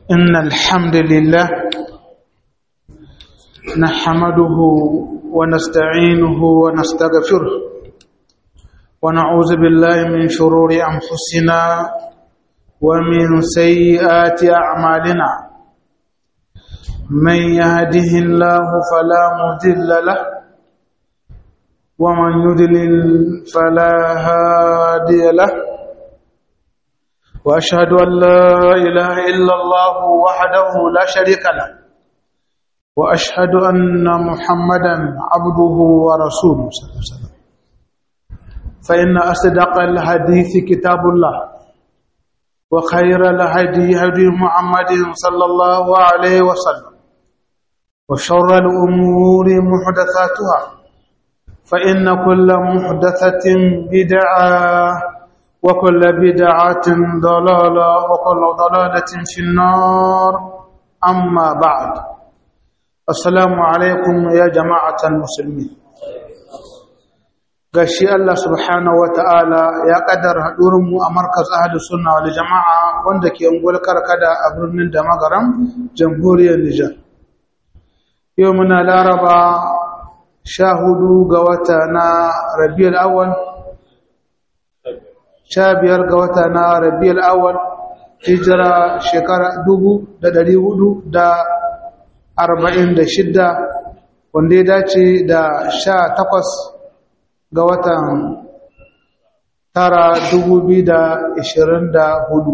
إن الحمد لله نحمده ونستعينه ونستغفره ونعوذ بالله من شرور أنفسنا ومن سيئات أعمالنا من يهده الله فلا مضل له ومن يضلل فلا هادي له وأشهد أن لا إله إلا الله وحده لا شريك له وأشهد أن محمدا عبده ورسوله صلى الله عليه وسلم فإن أصدق الحديث كتاب الله وخير الهدي هدي محمد صلى الله عليه وسلم وشر الأمور محدثاتها فإن كل محدثة بدعة وكل بدعة ضلالة وكل ضلالة في النار أما بعد السلام عليكم يا جماعة المسلمين gashi Allah subhanahu wata'ala ya kaddara hadurinmu a markaz ahlus sunna wal jama'a wanda ke ungul karkada a birnin da magaram jamhuriyar Nijar yau muna laraba sha hudu ga wata na Rabiul Awwal sha biyar ga wata na Rabiul Awwal hijira shekara dubu da dari hudu da arba'in da shidda wanda ya dace da sha takwas ga watan tara dubu biyu da ishirin da hudu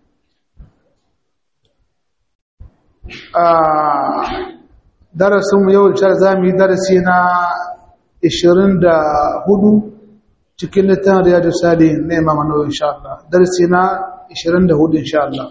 a darasinmu yau da za mu yi darasi na ishirin da hudu cikin littafin riyadu sali na imam annabi insha Allah darasi na ishirin da hudu insha Allah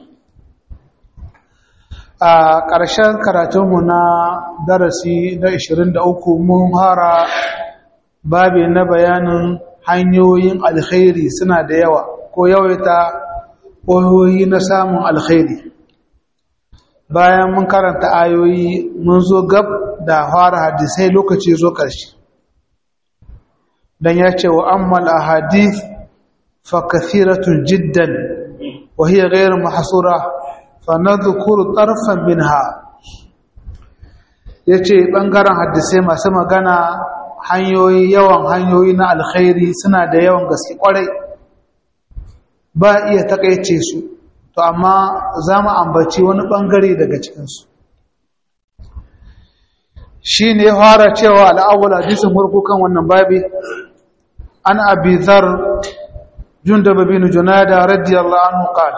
a ƙarshen karatunmu na darasi na ishirin da uku mun hara babi na bayanin hanyoyin alkhairi suna da yawa ko yawaita ƙoyoyi na samun alkhairi bayan mun karanta ayoyi mun zo gab da fara hadisai lokaci zo ƙarshe dan ya ce wa ammal ahadith fa kathiratun jiddan wa hiya ghayr mahsura fa nadhkuru tarfan minha yace bangaren hadisai masu magana hanyoyi yawan hanyoyi na alkhairi suna da yawan gaske kwarai ba iya takaice su to amma za mu ambaci wani bangare daga cikinsu shi ne fara cewa al'awul hadisin murku kan wannan babi an abi zar jundaba bin junada radiyallahu anhu qala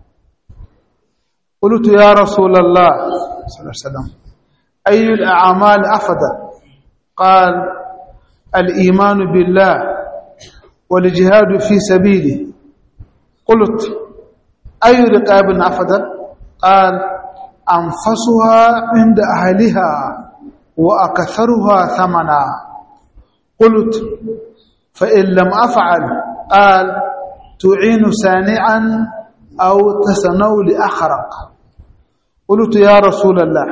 قلت يا رسول الله صلى الله عليه وسلم أي الأعمال أفضل قال الإيمان بالله والجهاد في سبيله قلت أي رقاب أفضل قال أنفسها عند أهلها وأكثرها ثمنا قلت فإن لم أفعل قال تعين سانعا أو تسنو لأخرق قلت يا رسول الله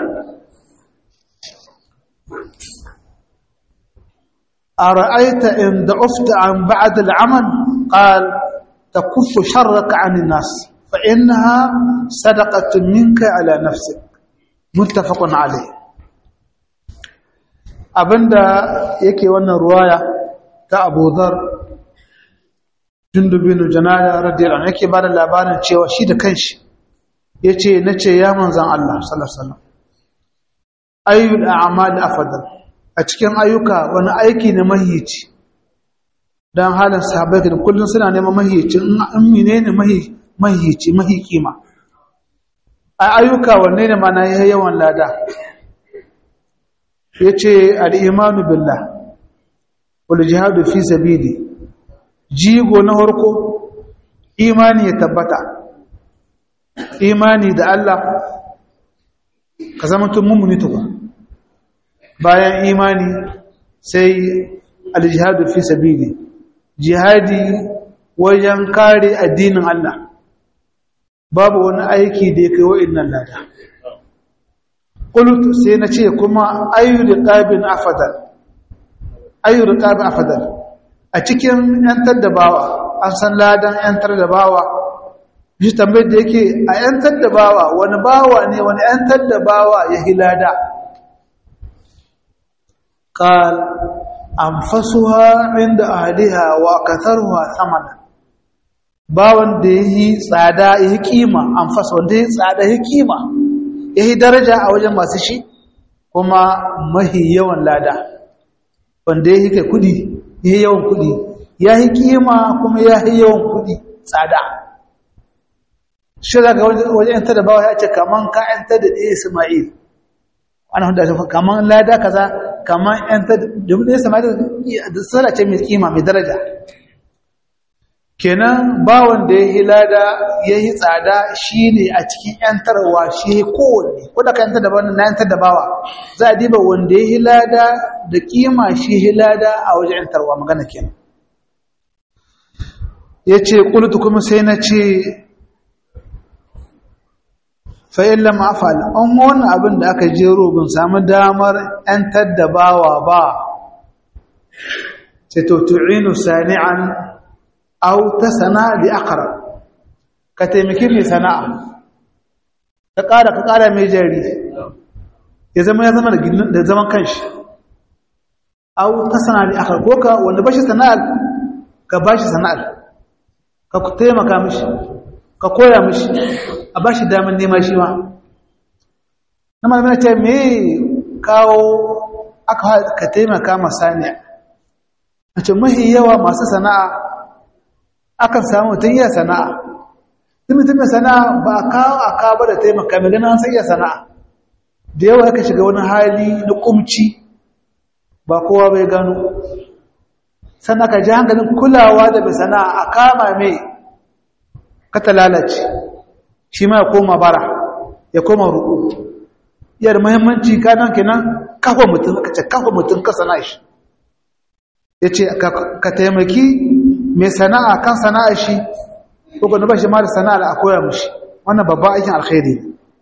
أرأيت إن ضعفت عن بعد العمل قال تكف شرك عن الناس فإنها صدقة منك على نفسك متفق عليه abinda yake wannan ruwaya ta Abu Dharr Jundub bin Janada radiyallahu anhu yake bada labarin cewa shi da kanshi yace nace ya manzon Allah sallallahu alaihi wasallam ayyul a'mal afdal a cikin ayyuka wani aiki ne mahiyici don halin sahabai da kullum suna neman mahiyici in mine ne mahiyici mahi kima a ayyuka wanne ne mana ya yawan lada ya ce al'imanu billah wal jihadu fi sabili jigo na harko imani ya tabbata imani da Allah ka zama tun mummuni tukwa bayan imani sai aljihadu fi sabili jihadi wajen kare addinin Allah babu wani aiki da ya kai wa'annan lada qult sai na ce kuma ayu riqabin afdal ayu riqabin afdal a cikin yantar da bawa an san ladan yantar da bawa shi tambayar da yake a ‘yantar da bawa wani bawa ne wani ‘yantar da bawa ya hilada ƙal an fasuwa inda ahaliha wa katarwa samana bawan da ya yi tsada ya yi kima an fasa wanda ya yi tsada ya yi kima ya yi daraja a wajen masu shi kuma mahi yawan lada wanda ya yi kai kudi ya yi yawan kudi ya yi kima kuma ya yi yawan kudi tsada shi za ga wajen yanta da bawa ya ce kaman ka yanta da ɗaya isma'il ana hudu da kaman lada kaza kaman yanta da ɗaya isma'il da tsara ce mai kima mai daraja kenan bawan da ya yi lada ya yi tsada shi ne a cikin ‘yantarwa shi ya kowanne ko da ka yantar da bawan na yantar da bawa za a diba wanda ya yi lada da kima shi ya lada a wajen ‘yantarwa magana kenan ya ce ƙulutu kuma sai na ce fa'in lama afal an wani abin da aka jero bin samu damar ‘yantar da bawa ba sai to tu'inu sani'an au ta sana'a da akara ka taimaki mai sana'a ka ƙara ka ƙara mai jari ya zama ya zama da zaman kanshi au ta sana'a da akara ko ka wanda bashi sana'ar ka bashi sana'ar ka taimaka mishi ka koya mishi a bashi damar nema shi ma na malamina ce me kawo aka ka taimaka masaniya a ce mahi yawa masu sana'a akan samu mutum iya sana'a duk mutum mai sana'a ba a kawo a kawo da taimaka mai ganin an san iya sana'a da yawa yaka shiga wani hali na kumci ba kowa bai gano sannan ka ji hankalin kulawa da mai sana'a a kama mai kata lalace shi ma ya koma bara ya koma ruku iya da muhimmanci kanan kenan kafa mutum ka ce kafa mutum ka sana'a shi ya ce ka taimaki mai sana'a kan sana'a shi ko ba shi ma da sana'a a koya mishi wannan babban aikin alkhairi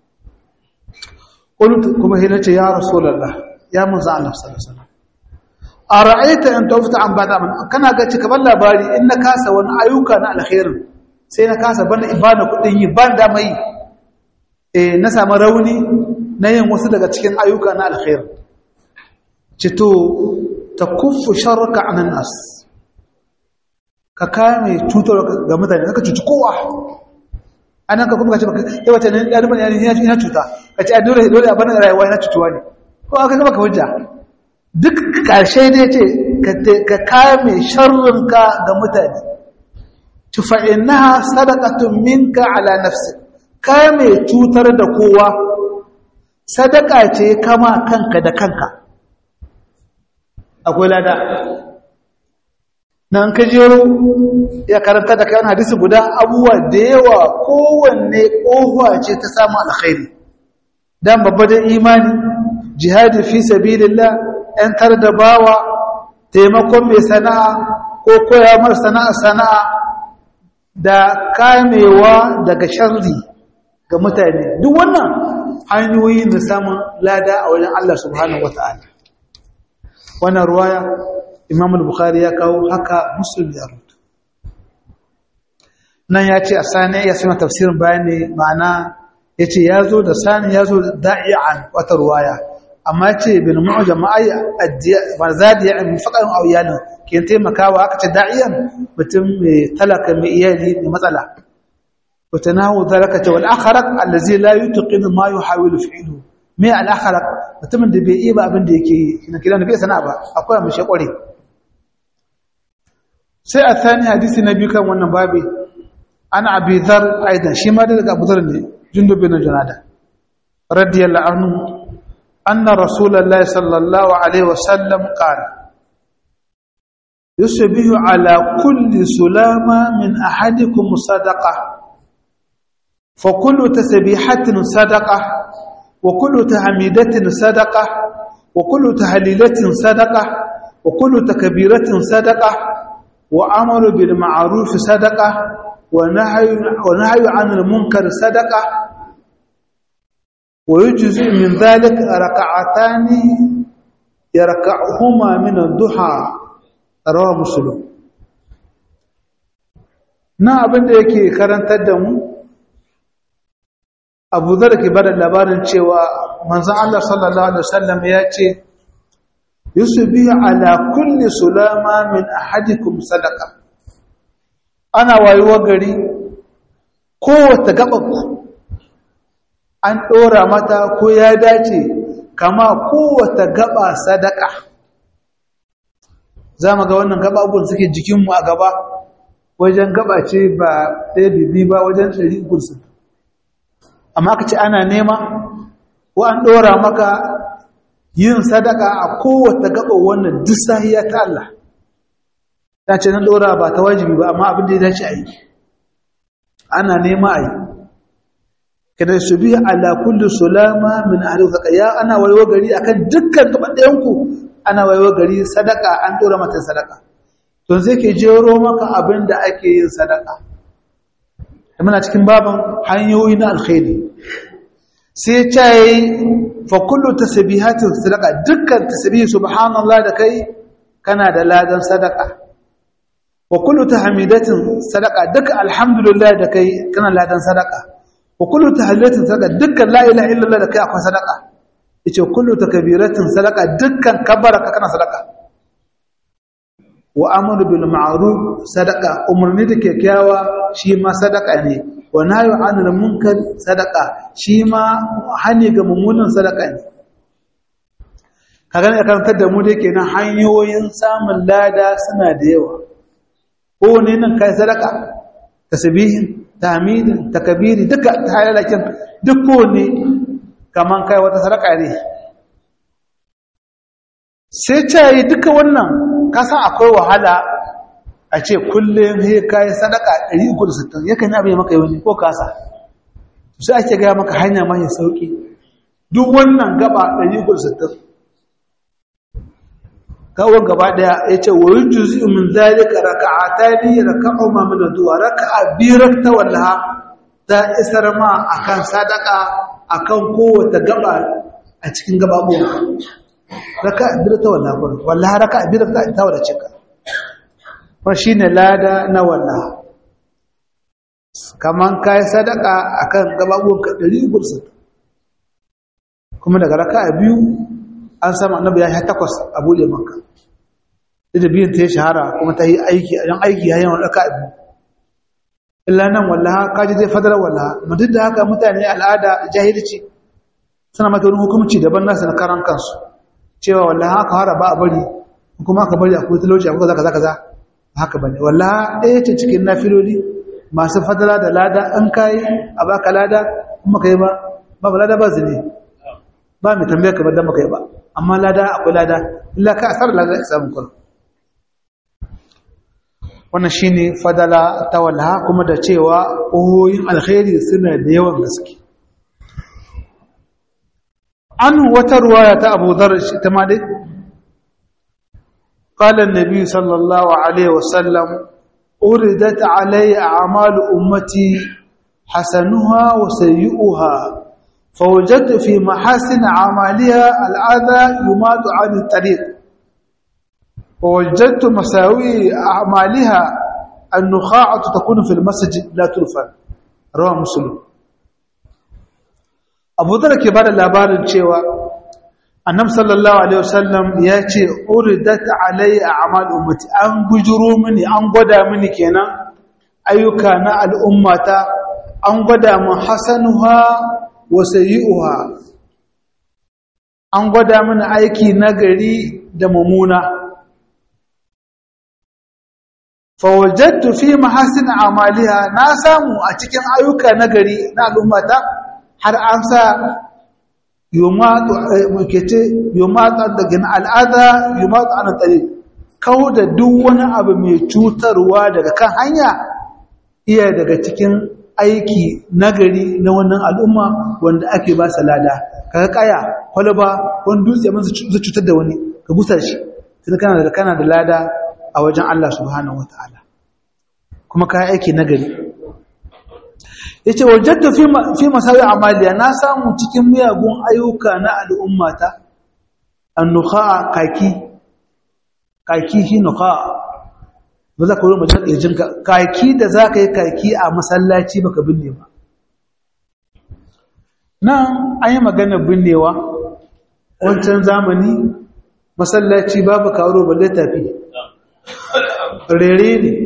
qult kuma hina ce ya rasulullah ya manzo Allah sallallahu alaihi wasallam ara'aita in tawfta an bada man kana ga cika ban labari in na kasa wani ayyuka na alkhairin sai na kasa bana ibana kudin yi ban da mai eh na samu rauni na yin wasu daga cikin ayyuka na alkhair cito takuffu sharraka anan nas ka kame cutar ga mutane ka cuci kowa anan ka kuma ka ce baka yi wata ne ya rubuta yana cuta ka ce a dole dole a bana rayuwa yana cutuwa ne ko aka gaba ka hujja duk karshe ne ce ka kame sharrinka ga mutane ci fa innaha sadaqatun minka ala nafsi kame cutar da kowa sadaka ce kama kanka da kanka akwai lada nan ka jero ya karanta da kayan hadisi guda abubuwa da yawa kowanne ƙofa ce ta samun alkhairi dan babba da imani jihadi fi sabilillah yantar da bawa taimakon mai sana'a ko koya mar sana'a sana'a da kamewa daga sharri ga mutane duk wannan hanyoyi da samun lada a wajen Allah subhanahu wata'ala wannan ruwaya imam al-bukhari ya kawo haka muslim ya rubuta nan ya ce a sani ya suna tafsirin bayani ma'ana ya ce ya zo da sani ya zo da da'i'an wata ruwaya amma ce bin mu'aja ma'ayya marzadiya in faƙarin auyalin ke taimakawa aka ce da'iyan mutum mai talaka mai iyali mai matsala wata nahu zaraka ce wal'akharar allazi la yi tuƙin ma yi hawilu fi'ilu mai al'akharar mutumin da bai iya ba abin da yake yi na kiran da bai sana ba akwai mashi ƙware sai a thani hadisi na biyu kan wannan babi ana abizar aidan shi ma daga abuzar ne jundub bin junada radiyallahu anhu anna rasulullahi sallallahu alaihi wasallam qala yusbihu ala kulli sulama min ahadikum sadaqah fa kullu tasbihatin sadaqah wa kullu tahmidatin sadaqah wa kullu tahlilatin sadaqah wa kullu takbiratin sadaqah wa amru bil ma'ruf sadaqah ونهي ونهي عن المنكر صدقه ويجزئ من ذلك ركعتان يركعهما من الضحى رواه مسلم na abin da yake karantar da mu abu zar ke bada labarin cewa manzan Allah sallallahu Alaihi wasallam ya ce yusubi ala kulli sulama min ahadikum sadaka ana wayuwa gari kowace gabanku an ɗora mata ko ya dace kama kowace gaba sadaka za mu ga wannan gaba abubuwan suke jikinmu a gaba wajen gaba ce ba ɗaya bibi ba wajen ɗari gursu amma ka ce ana nema ko an ɗora maka yin sadaka a kowace gaba wannan duk sahiya ta Allah ta ce nan ɗora ba ta wajibi ba amma abin da ya dace a yi ana nema a yi kada su bi ala kulli sulama min ahli zaka ya ana wayo gari akan dukkan gaban ɗayan ku ana wayo gari sadaka an ɗora mata sadaka to sai ke jero maka abin da ake yin sadaka muna cikin baban hanyoyi na alkhairi sai ta yi fa kullu tasbihatin sadaka dukkan tasbih subhanallah da kai kana da ladan sadaka wa kullu tahmidatin sadaka dukkan alhamdulillah da kai kana ladan sadaka wa kullu tahlilatin sadaka dukkan la ilaha illallah da kai akwai sadaka yace kullu takbiratin sadaka dukkan kabbara ka kana sadaka wa amru bil ma'ruf sadaka umurni da kyakkyawa shi ma sadaka ne wa nahyu anil munkar sadaka shi ma hani ga mummunan sadaka ne kaga ne karantar da mu da kenan hanyoyin samun lada suna da yawa ko ne nan kai sadaka tasbihin tahmidin takbiri duka halalakin duk ko ne kaman kai wata sadaka ne sai ta yi duka wannan kasan akwai wahala a ce kullum sai kayi sadaka 360 yakan yi abin maka yi ko kasa sai ake gaya maka hanya mai sauki duk wannan gaba 360 kawon gaba daya ya ce wa yi juzi min zalika raka'atani raka'u ma min du'a raka'a birak ta wallaha ta isar ma akan sadaka akan kowace gaba a cikin gababuwa raka'a birak ta wallaha wallaha raka'a birak ta wada cika wa shine lada na wallaha kaman kai sadaka akan gababuwan ka 100 kuma daga raka'a biyu an samu annabi ya yi takwas a bude maka da biyun ta yi shahara kuma ta yi aiki a yan aiki yayin raka biyu illa nan wallaha kaji zai fadar wallaha mutum da haka mutane al'ada jahilci suna mata wani hukumci daban nasu na karan kansu cewa wallaha haka fara ba a bari kuma aka bari a kuma talauci a kaza kaza kaza haka bane wallaha ɗaya ce cikin nafiloli masu fadala da lada an kayi a baka lada kuma kai ba ba lada ba zane ba mai tambaya kamar dan baka yi ba amma lada akwai lada illa ka asar lada ya samu kullu wannan shine fadala ta walha kuma da cewa ƙohoyin alkhairi suna da yawan gaske an wata ruwaya ta Abu Dharr ta ma dai qala an-nabi sallallahu alaihi wasallam uridat alayya a'malu ummati hasanuha wa sayyi'uha فوجدت في محاسن أعمالها الأذى يمات عن الطريق ووجدت مساوي أعمالها النخاعة تكون في المسجد لا ترفع رواه مسلم أبو ذر كبار الأبار الشيوى النبي صلى الله عليه وسلم ياتي أردت علي أعمال أمتي أن بجروا مني أن قدى مني كينا أيكان الأمة أن قدى من حسنها وسيئها أن قدى من أيكي نغري دممونا fawajattu fi mahasin amaliha na samu a cikin ayyuka nagari na al'ummata har an sa yumatu mukete yumatu daga al'ada yumatu an tsare kawo da duk wani abu mai cutarwa daga kan hanya iya daga cikin aiki nagari na wannan al'umma wanda ake ba sa lada kaga kaya kwalaba wani dutse mun zai cutar da wani ka busa shi sai kana da kana da lada a wajen Allah subhanahu ta'ala kuma ka aiki nagari yace wajadtu fi fi masawi amaliya na samu cikin miyagun ayyuka na al'ummata annukha kaki kaki shi nukha ba za ka wuri mace kirjin kaki da za ka yi kaki a masallaci baka binne ba nan an yi maganar binnewa wancan zamani masallaci babu karo balle tafi rere ne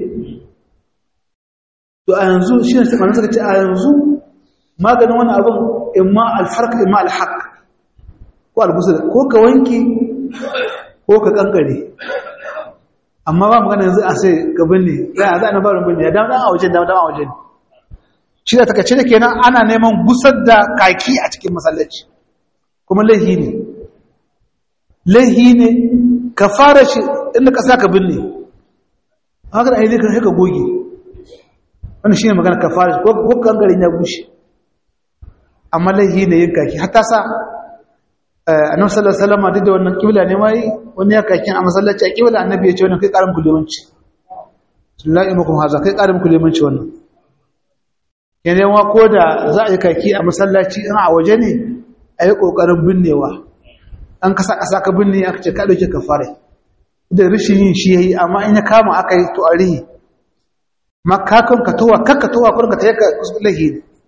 to a yanzu shi ne sakamakon suka ce a yanzu maganin wani abin imma alfarka imma alhaq ko albusul ko ka wanki ko ka kankare amma ba magana yanzu a sai ka binne za a za a barin binne ya dama a wajen dama a wajen shi da takace da kenan ana neman gusar da kaki a cikin masallaci kuma laihi ne laihi ne ka fara shi inda ka sa ka binne haka da ainihin ka goge wani shi ne magana ka fara shi ko kangarin ya bushe amma laihi ne yin kaki hatta sa annabi sallallahu alaihi wasallam duk da wannan kibla ne mai wani ya kakin a masallaci a kibla annabi ya ce wannan kai karin kulemanci sallallahu alaihi haza kai karin kulemanci wannan yana wa ko da za a yi kaki a masallaci in a waje ne a yi kokarin binnewa an kasa kasa ka binne aka ce ka dauke ka fare da rishin yin shi yayi amma in ya kama aka yi to a rihi makakan ka towa kakka towa kurin ka tayi ka lahi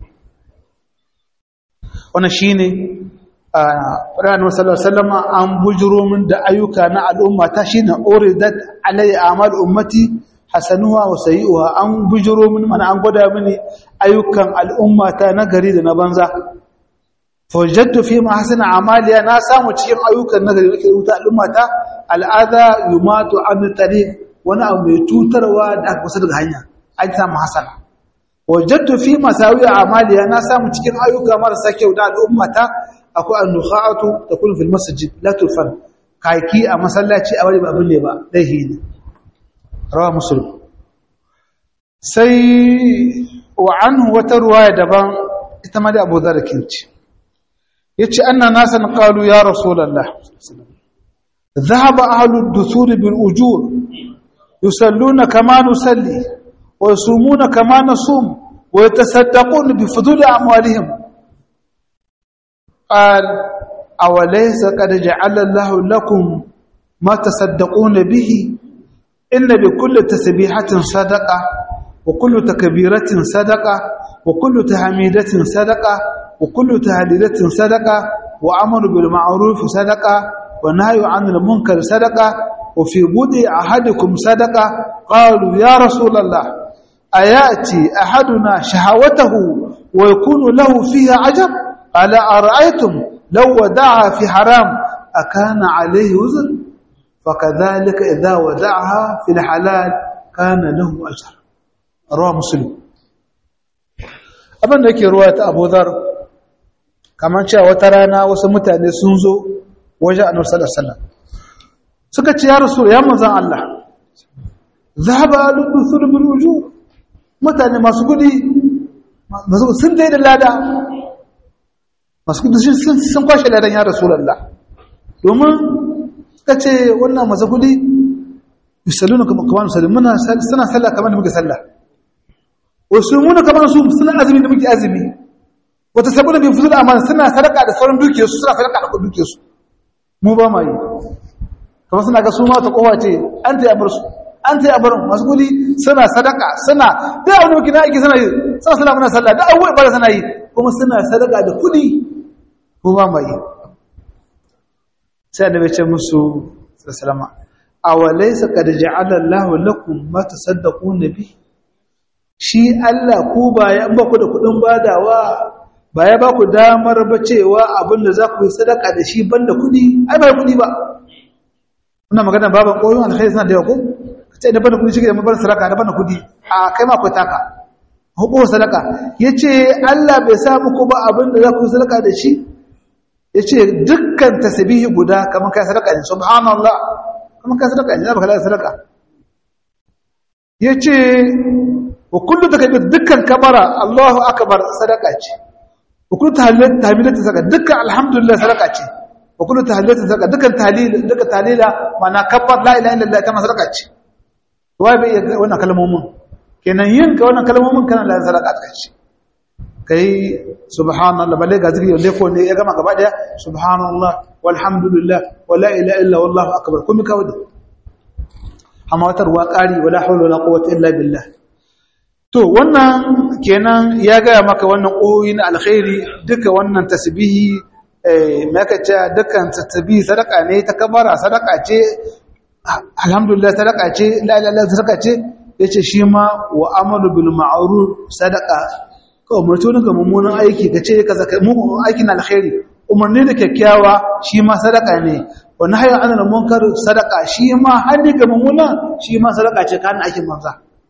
wannan shine Ƙuranin Wasallar Salama an bujiro min da ayyuka na al'umma ta shi na oridat alayya amal ummati hasanuwa wa sayi'uwa an bujiro min mana an gwada mini ayyukan al'umma ta na gari da na banza. Fajattu fi ma hasana amaliya na samu cikin ayyukan na gari da rubuta al'umma ta al'ada yumatu an tare wani abu mai cutarwa da aka kusa daga hanya an samu hasana. Wajattu fi masawiya amaliya na samu cikin ayyuka marasa kyau da al'umma ta akwai annukha'atu takun fil masjid la tufan kaki a masallaci a wani ba abin ne ba dahi ne rawa muslim sai wa anhu wata ruwaya daban ita ma da Abu Dharr kinci yace anna nasan qalu ya rasulullah ذهب أهل الدثور بالأجور يصلون كما نصلي ويصومون كما نصوم ويتصدقون بفضول أموالهم قال أوليس قد جعل الله لكم ما تصدقون به إن بكل تسبيحة صدقة وكل تكبيرة صدقة وكل تحميدة صدقة وكل تهليلة صدقة وأمر بالمعروف صدقة ونهي عن المنكر صدقة وفي بدء أحدكم صدقة قالوا يا رسول الله أيأتي أحدنا شهوته ويكون له فيها عجب ألا أرأيتم لو ودعها في حرام أكان عليه وزر فكذلك إذا ودعها في الحلال كان له أجر رواه مسلم abin da yake ruwa ta Abu Dhar kamar cewa wata rana wasu mutane sun zo wajen Annabi sallallahu alaihi wasallam suka ce ya rasul ya manzon Allah zahaba al-duthur bil wujub mutane masu gudi sun dai da lada masu kudi sun kwashe ladan ya rasulallah domin suka ce wannan masu kudi misalu na kamar misalin muna suna sallah kamar da muke sallah wasu muna kamar su suna azumi da muke azumi wata saboda bin fusul amana suna sadaka da sauran dukiyarsu suna sadaka da dukiyarsu mu ba ma yi kamar suna ga su ma ta kowa ce an ta yabar su an ta yabar masu kudi suna sadaka suna da wani muke na aiki suna yi suna sallah muna sallah da abubuwa ba suna yi kuma suna sadaka da kudi ko ba mai sai da bace musu sallama awalaysa qad ja'ala Allahu lakum ma tasaddaquna bi shi Allah ku ba ya ba ku da kudin badawa ba ya ba ku damar ba cewa abin da za ku yi sadaka da shi banda kudi ai ba kudi ba ina magana baban koyon alkhairi suna da yawa ko kace da banda kudi shi da mabar sadaka da banda kudi a kai ma ku taka hukumar sadaka yace Allah bai sa muku ba abin da za ku yi sadaka da shi ya ce dukkan tasbihi guda kamar kai sadaka ne subhanallah kamar kai sadaka ne za ka sadaka ya ce wa kullu takbir dukkan kabara Allahu akbar sadaka ce wa kullu tahmidatu sadaka dukkan alhamdulillah sadaka ce wa kullu tahlilatu sadaka dukkan tahlil dukkan tahlila mana kabbar la ilaha illallah ta sadaka ce wai bai wannan kalmomin kenan yin ka wannan kalmomin kana la sadaka ce kai subhanallah balle ga zikiri wanda ko ne ya gama gaba daya subhanallah walhamdulillah wala ilaha illa wallahu akbar kuma ka wada amma wata ruwa ƙari wala hawla wala quwwata illa billah to wannan kenan ya gaya maka wannan ƙoyi na alkhairi duka wannan tasbihi maka ce dukkan tasbihi sadaka ne ta kabara sadaka ce alhamdulillah sadaka ce la ilaha sadaka ce yace shi ma wa amalu bil ma'ruf sadaka ka umarci wani ga mummunan aiki ka ce ka zaka mugun aikin alkhairi umarni da kyakkyawa shi ma sadaka ne wa nahyu anil munkar sadaka shi ma hanni ga mummunan shi ma sadaka ce kan aikin manza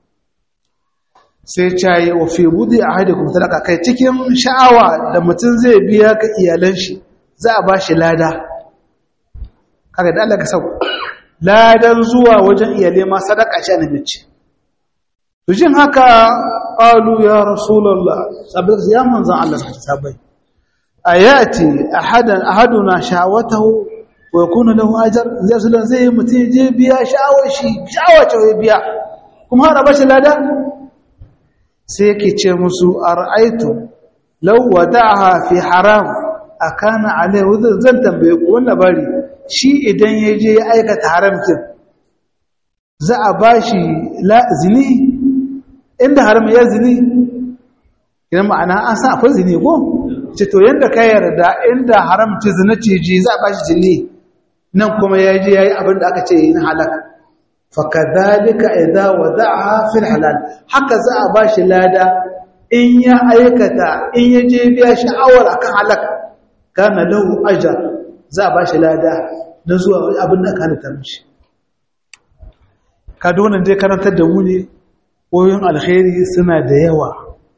sai cayi wa fi budi ahadikum sadaka kai cikin sha'awa da mutum zai biya ka iyalan shi za a ba shi lada kaga da Allah ka sau ladan zuwa wajen iyale ma sadaka ce annabi ce to jin haka qalu ya rasulullah sabbin ya manzon Allah suka sabai ayati ahadan ahaduna shawatahu wa yakunu lahu ajr zai sulan zai mutum je biya sha'awar shi sha'awar ce biya kuma har ba shi lada sai yake ce musu ara'aitu law wada'aha fi haram akana alaihi zan tambaye ku wannan labari shi idan ya je ya aikata haramkin za a bashi la zini inda haram ya zini idan ma'ana an san akwai zini ko ce to yanda ka yarda inda haram ce zina ce ji za a bashi zini nan kuma ya je yayi abin da aka ce yin halaka fakadhalika idza wada'aha fil halal haka za a bashi lada in ya aikata in ya je biya sha'awar akan halaka kana lahu ajr za a bashi lada na zuwa abin da aka halitta mishi ka donan dai karantar da mu ne koyon alkhairi suna da yawa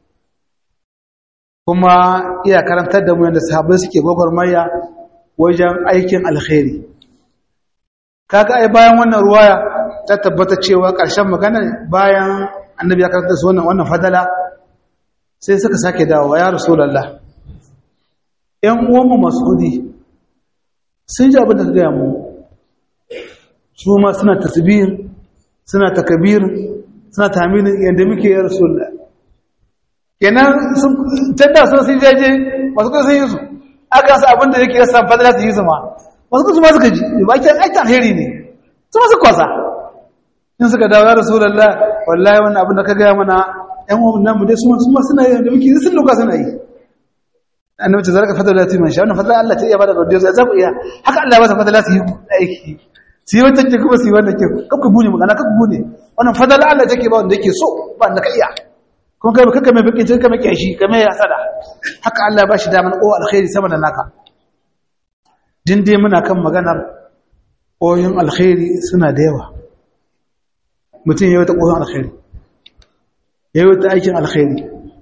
kuma iya karantar da mu yadda sahabbai suke gwagwarmaya wajen aikin alkhairi kaga ai bayan wannan ruwaya ta tabbata cewa ƙarshen magana bayan annabi ya karanta su wannan wannan fadala sai suka sake dawowa ya rasulullah ƴan uwanmu masudi sun ji abin da ka gaya mu su ma suna tasbih suna takbir suna taminin yadda muke ya rasulullah kenan sun tanda sun sun jaje masu kai sun yi su aka sa abin da yake yasa fadala su yi su ma masu kai su ma suka ji ba ke aikin alheri ne su ma su kwasa in suka dawo ya rasulullah wallahi wannan abin da ka gaya mana yan uwan namu dai su ma suna yi da muke sun loka suna yi annabi ce zaraka fadala ta man sha wannan fadala Allah ta iya bada godiya za ku iya haka Allah ba ta fadala su yi aiki su yi wata ke kuma su yi wanda ke kakku bune magana kakku bune wannan fadala Allah take ba wanda yake so ba wanda ka iya kuma kai kakka mai bakin cikin mai kyashi ka mai hasada haka Allah ba shi daman o alkhairi sama da naka din dai muna kan maganar koyon alkhairi suna da yawa mutum ya wata koyon alkhairi ya yi wata aikin alkhairi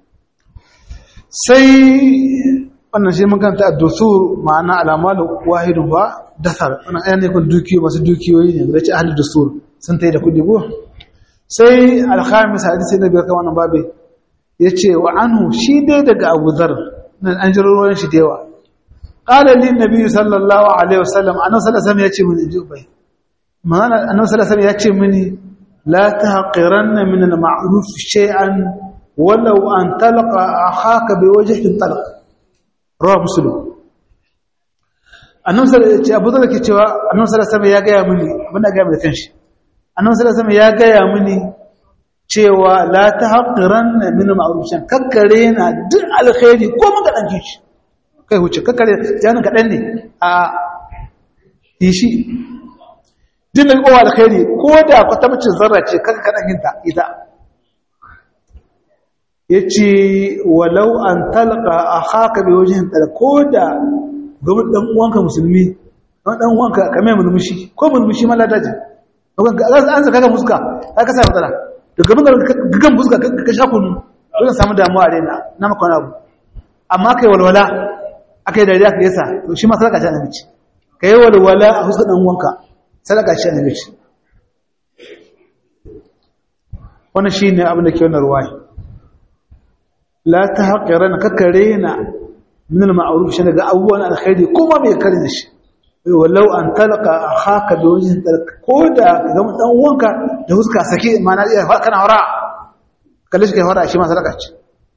sai wannan shi mun kanta ad-dusur ma'ana alamalu wahidun ba dasar wannan ayan ne kun dukiyo masu dukiyoyi ne da ce ahli dusur sun tayi da kudi go sai al-khamis hadisi na biyar kan wannan babe yace wa anhu shi dai daga Abu Dharr nan an jiro ruwan shi da yawa qala li nabi sallallahu alaihi wasallam annabi sallallahu alaihi wasallam yace mun inji ubai ma'ana annabi sallallahu alaihi wasallam yace mini la tahqiranna min al-ma'ruf shay'an walau an talqa akhaka biwajhin talq rawa muslim annabi sallallahu alaihi wasallam abu da ke cewa annabi sallallahu alaihi wasallam ya gaya mini abin da gaya mai kanshi annabi sallallahu alaihi wasallam ya gaya mini cewa la tahqiranna min ma'rufin kakkare na duk alkhairi ko mun ga dan shi kai huce kakkare janin ka dan ne a yi shi din da kowa alkhairi ko da kwatamcin zarra ce kanka kadan hinta ita yace walau an talqa akhaka bi wajhin talqa ko da gaban dan uwanka musulmi dan uwanka kame mulmushi ko mulmushi ma ladaji an saka ka muska ka sa matsala da gaban gagan fuska ka sha kunu zan samu damuwa a rena na maka wani abu amma kai walwala aka yi dariya ka yasa to shi ma sadaka ce annabi ce ka yi walwala a fuskar dan uwanka sadaka ce annabi ce wannan shine abin da ke wannan ruwaya la tahqiran kakarena min al-ma'ruf shi daga abubuwan alkhairi kuma bai karin shi wallau an talaka akhaka bi wajhin talaka ko da ga dan uwanka da huska sake mana iya kana hora kalle shi kai hora shi ma sadaka ce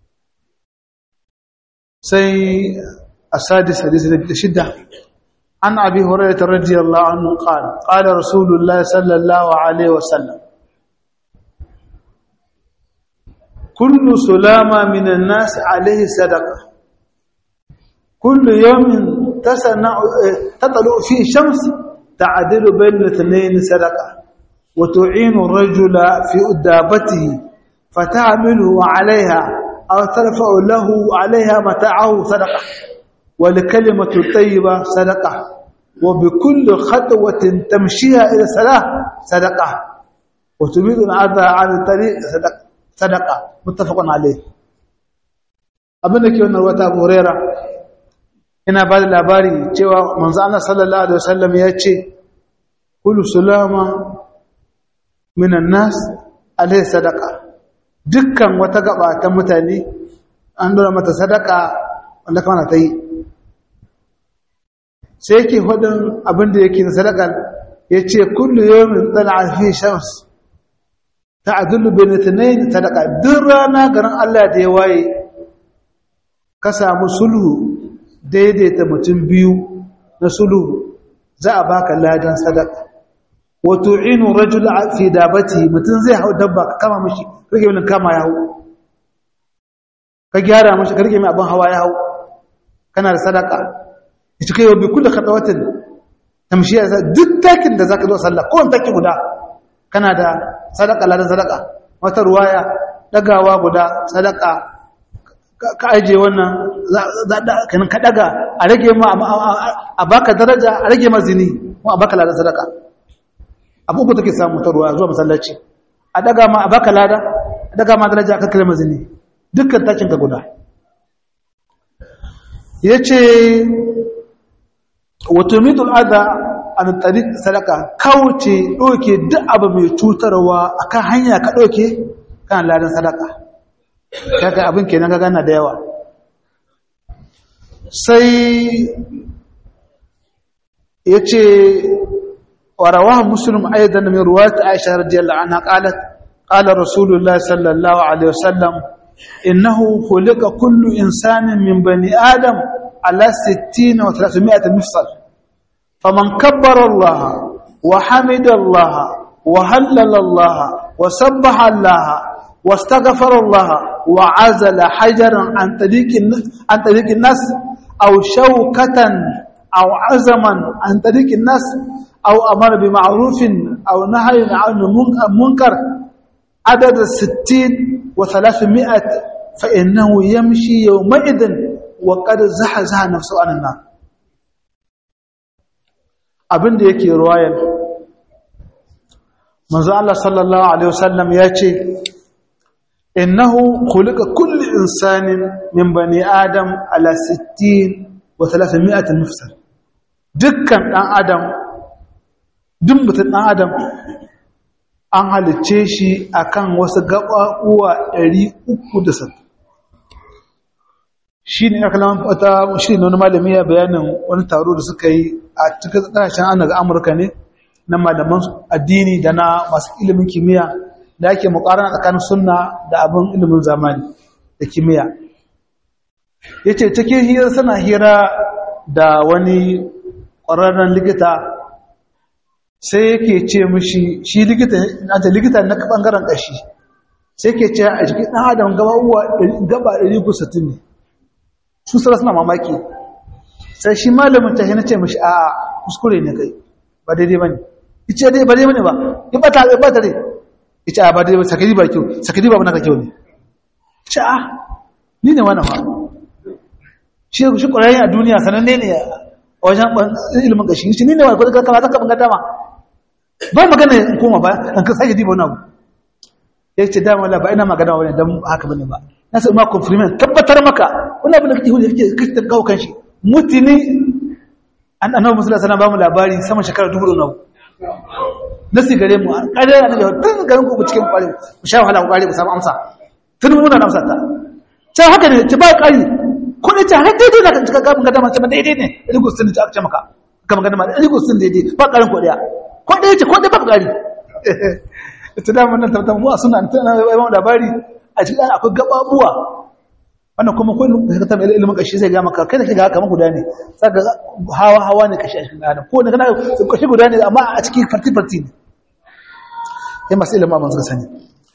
sai asadis hadisi da shidda an abi hurairah radiyallahu anhu qala qala rasulullah sallallahu alaihi wasallam kullu sulama minan nas alaihi sadaqa kullu yawmin tasna'u tatlu fi shams ta'dilu bayna ithnayn sadaqa wa tu'inu ar-rajula fi udabatihi fatahmiluhu 'alayha aw tarfa'u lahu 'alayha mata'ahu sadaqa wa likalimatu tayyiba sadaqa wa bikulli khatwatin tamshiha ila salah sadaqa wa tubidu al-'adha 'ala tariq sadaqa sadaqa muttafaqun alayh abinda ke wannan wata Abu Hurairah ina ba da labari cewa manzo Allah sallallahu alaihi wasallam ya ce kullu sulama minan nas alai sadaqa dukkan wata gaba ta mutane an dora mata sadaka wanda kana ta yi sai yake hudun abin da yake sadaka yace kullu yawmin tal'a fi shams ta'dulu bain ithnayn sadaqa duk rana garin Allah da ya waye ka samu sulhu daidaita mutum biyu na sulhu za a baka ladan sadaka wa tu'inu rajul fi dabati mutum zai hau dabba ka kama mishi rage min kama ya hau ka gyara mishi ka rage min abin hawa ya hau kana da sadaka ita kai bi kullu khatawatin tamshiya duk takin da zaka zo sallah ko wani taki guda kana da sadaka ladan sadaka wata ruwaya dagawa guda sadaka ka aje wannan kanin ka daga a rage ma a baka daraja a rage ma zini kuma a baka ladan sadaka abu uku take samu ta ruwa zuwa masallaci a daga ma a baka lada a daga ma daraja a kakkare ma zini dukkan takin ka guda yace wato midul adha an tariq sadaka kauce doke duk abu mai cutarwa akan hanya ka doke kan ladan sadaka kaga abin kenan kaga na da yawa sai yace warawahu muslim aidan min riwayat aisha radhiyallahu anha qalat qala rasulullah sallallahu alaihi wasallam innahu khuliqa kullu insanin min bani adam ala 60 wa 300 mifsal faman kabbara allah wa hamida allah wa hallala allah wa sabbaha allah واستغفر الله وعزل حجرا عن طريق عن طريق الناس او شوكة او عزما عن طريق الناس او امر بمعروف او نهي عن منكر عدد الستين وثلاثمائة فإنه يمشي يومئذ وقد زحزح نفسه عن النار abin da yake ruwayar manzo Allah sallallahu alaihi wasallam ya ce innahu khuliqa kullu insanin min bani adam ala 60 wa 300 mufsal dukkan dan adam duk mutum dan adam an halicce shi akan wasu gaɓaɓuwa 360 shi ne aka lamar wata shi ne wani malami ya bayanin wani taro da suka yi a cikin ƙasashen an daga amurka ne na malaman addini da na masu ilimin kimiyya da ake mukarana tsakanin sunna da abin ilimin zamani da kimiyya ya ce cikin hira suna hira da wani ƙwararren likita sai yake ce mishi shi likita na ta likita na ɓangaren ƙashi sai ke ce a jikin ɗan adam gaba uwa gaba 160 ne su sara suna mamaki sai shi malamin ta yana ce mishi a kuskure ne kai ba daidai ba ne ita dai ba daidai ba ne ba ya bata ya bata dai ita a ba daidai ba sakari ba kyau sakari ba naka kyau ne ita a ni ne wani ma shi shi ƙwararren a duniya sananne ne a wajen ilimin ƙashi shi ni ne wani kwadar kama zaka bangata ma ba magana in koma ba an ka sake diba wani abu ya ce dama la ba ina magana wani don haka bane ba na sai ma compliment tabbatar maka wani abin da kake hudu kake kake kawo kanshi mutuni an annabi musulunci sana ba mu labari sama shekara dubu ɗaya na sigare mu an kare na da tun garin ku cikin kwari ku sha wahala ku kwari ku samu amsa tun muna na amsa ta ta haka ne ta ba kari ko ne ta har daidai na cika gaban gadama ta daidai ne rigo sun ta aka maka kama gadama rigo sun daidai ba karin ko daya ko daya ce ko daya ba kari ita da wannan tabbatar mu suna tana yawan labari a cikin akwai gababuwa wannan kuma ko da ka tabbata ilimin kashi zai ga maka kai da kika haka guda ne saka hawa hawa ne kashi a cikin adam ko da kana kashi guda ne amma a cikin farti farti ne sai masu ilimin amma suka sani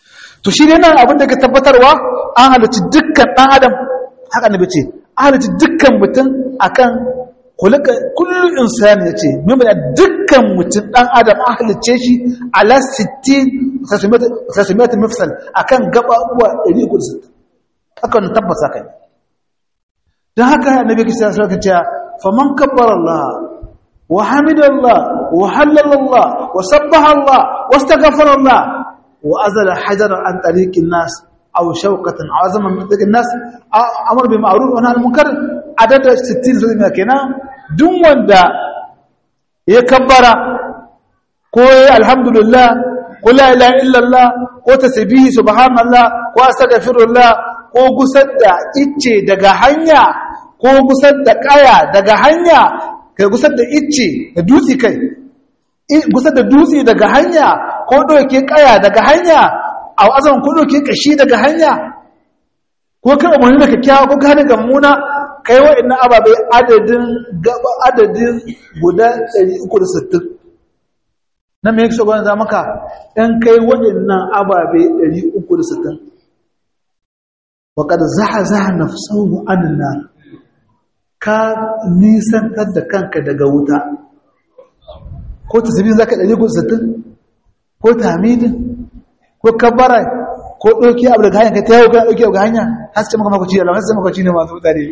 to shi ne nan abin da ka tabbatarwa an halarci dukkan ɗan adam haka na bace an halarci dukkan mutum akan kulaka kullu insani yace mimma dukkan mutum ɗan adam an halarce shi ala 60 sasumiyat mafsal akan gaba uwa 360 haka wannan tabbasa kai dan haka annabi kisa sai ka ce faman kabbara Allah wa hamidallah wa hallallah wa sabbaha Allah wastaghfara Allah وأزل حجرا عن طريق الناس أو شوكة عظما من طريق الناس أمر بمعروف ونهى عن المنكر عدد 60 سنة كنا دون وندا يكبر كوي الحمد لله قل لا إله إلا الله ko tasbihi subhanallah ko astaghfirullah ko gusar da icce daga hanya ko gusar da kaya daga hanya kai gusar da icce da dutse kai gusar da dutse daga hanya ko ɗauke ƙaya daga hanya a azan ko ɗauke ƙashi daga hanya ko kan umarni da kyakkyawa ko gane ga muna kai wa'annan ababe adadin gaba adadin guda 360 na me yake shogon za maka ɗan kai wa'annan ababe 360 waƙar zaha zaha nafsahu anna ka nisantar da kanka daga wuta ko tasbihin zaka 360 ko tamidin ko kabbara ko ɗauki abu daga hanya ka ta yau ka ɗauki abu daga hanya har ce maka makwaci da lamar sai makwaci ne masu mutane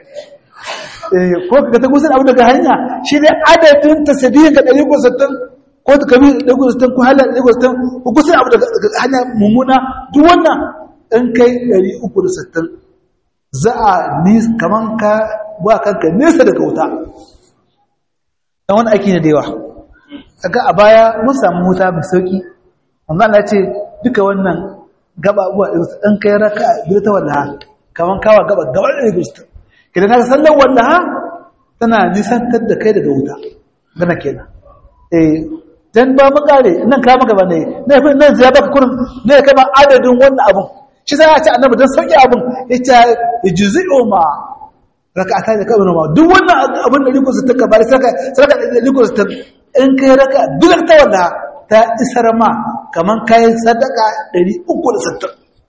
ko ka ta gusan abu daga hanya shi ne adadin tasbihin ka ɗari sittin ko ta kabi ɗari sittin ko halar ɗari sittin ko gusan abu daga hanya mummuna duk wannan in kai ɗari uku da sittin za a ni kaman ka ba kanka nesa daga wuta dan wani aiki ne da yawa kaga a baya mun samu wuta mai sauki amma Allah ce duka wannan gaba abuwa in kai raka biyu ta wallaha kaman kawa gaba gaba da gusta kidan ka sallan wallaha tana nisantar da kai daga wuta gana kenan eh dan ba mu kare nan ka maka ba ne ne nan zai baka kurin ne kama adadin wannan abun shi sai ya ce annabi dan sauki abun yace yujzi'u ma raka'ata da kabrin ma duk wannan abun da riko su taka bare saka saka riko su in kai raka duk ta wanda ta isar ma kaman kai sadaka 360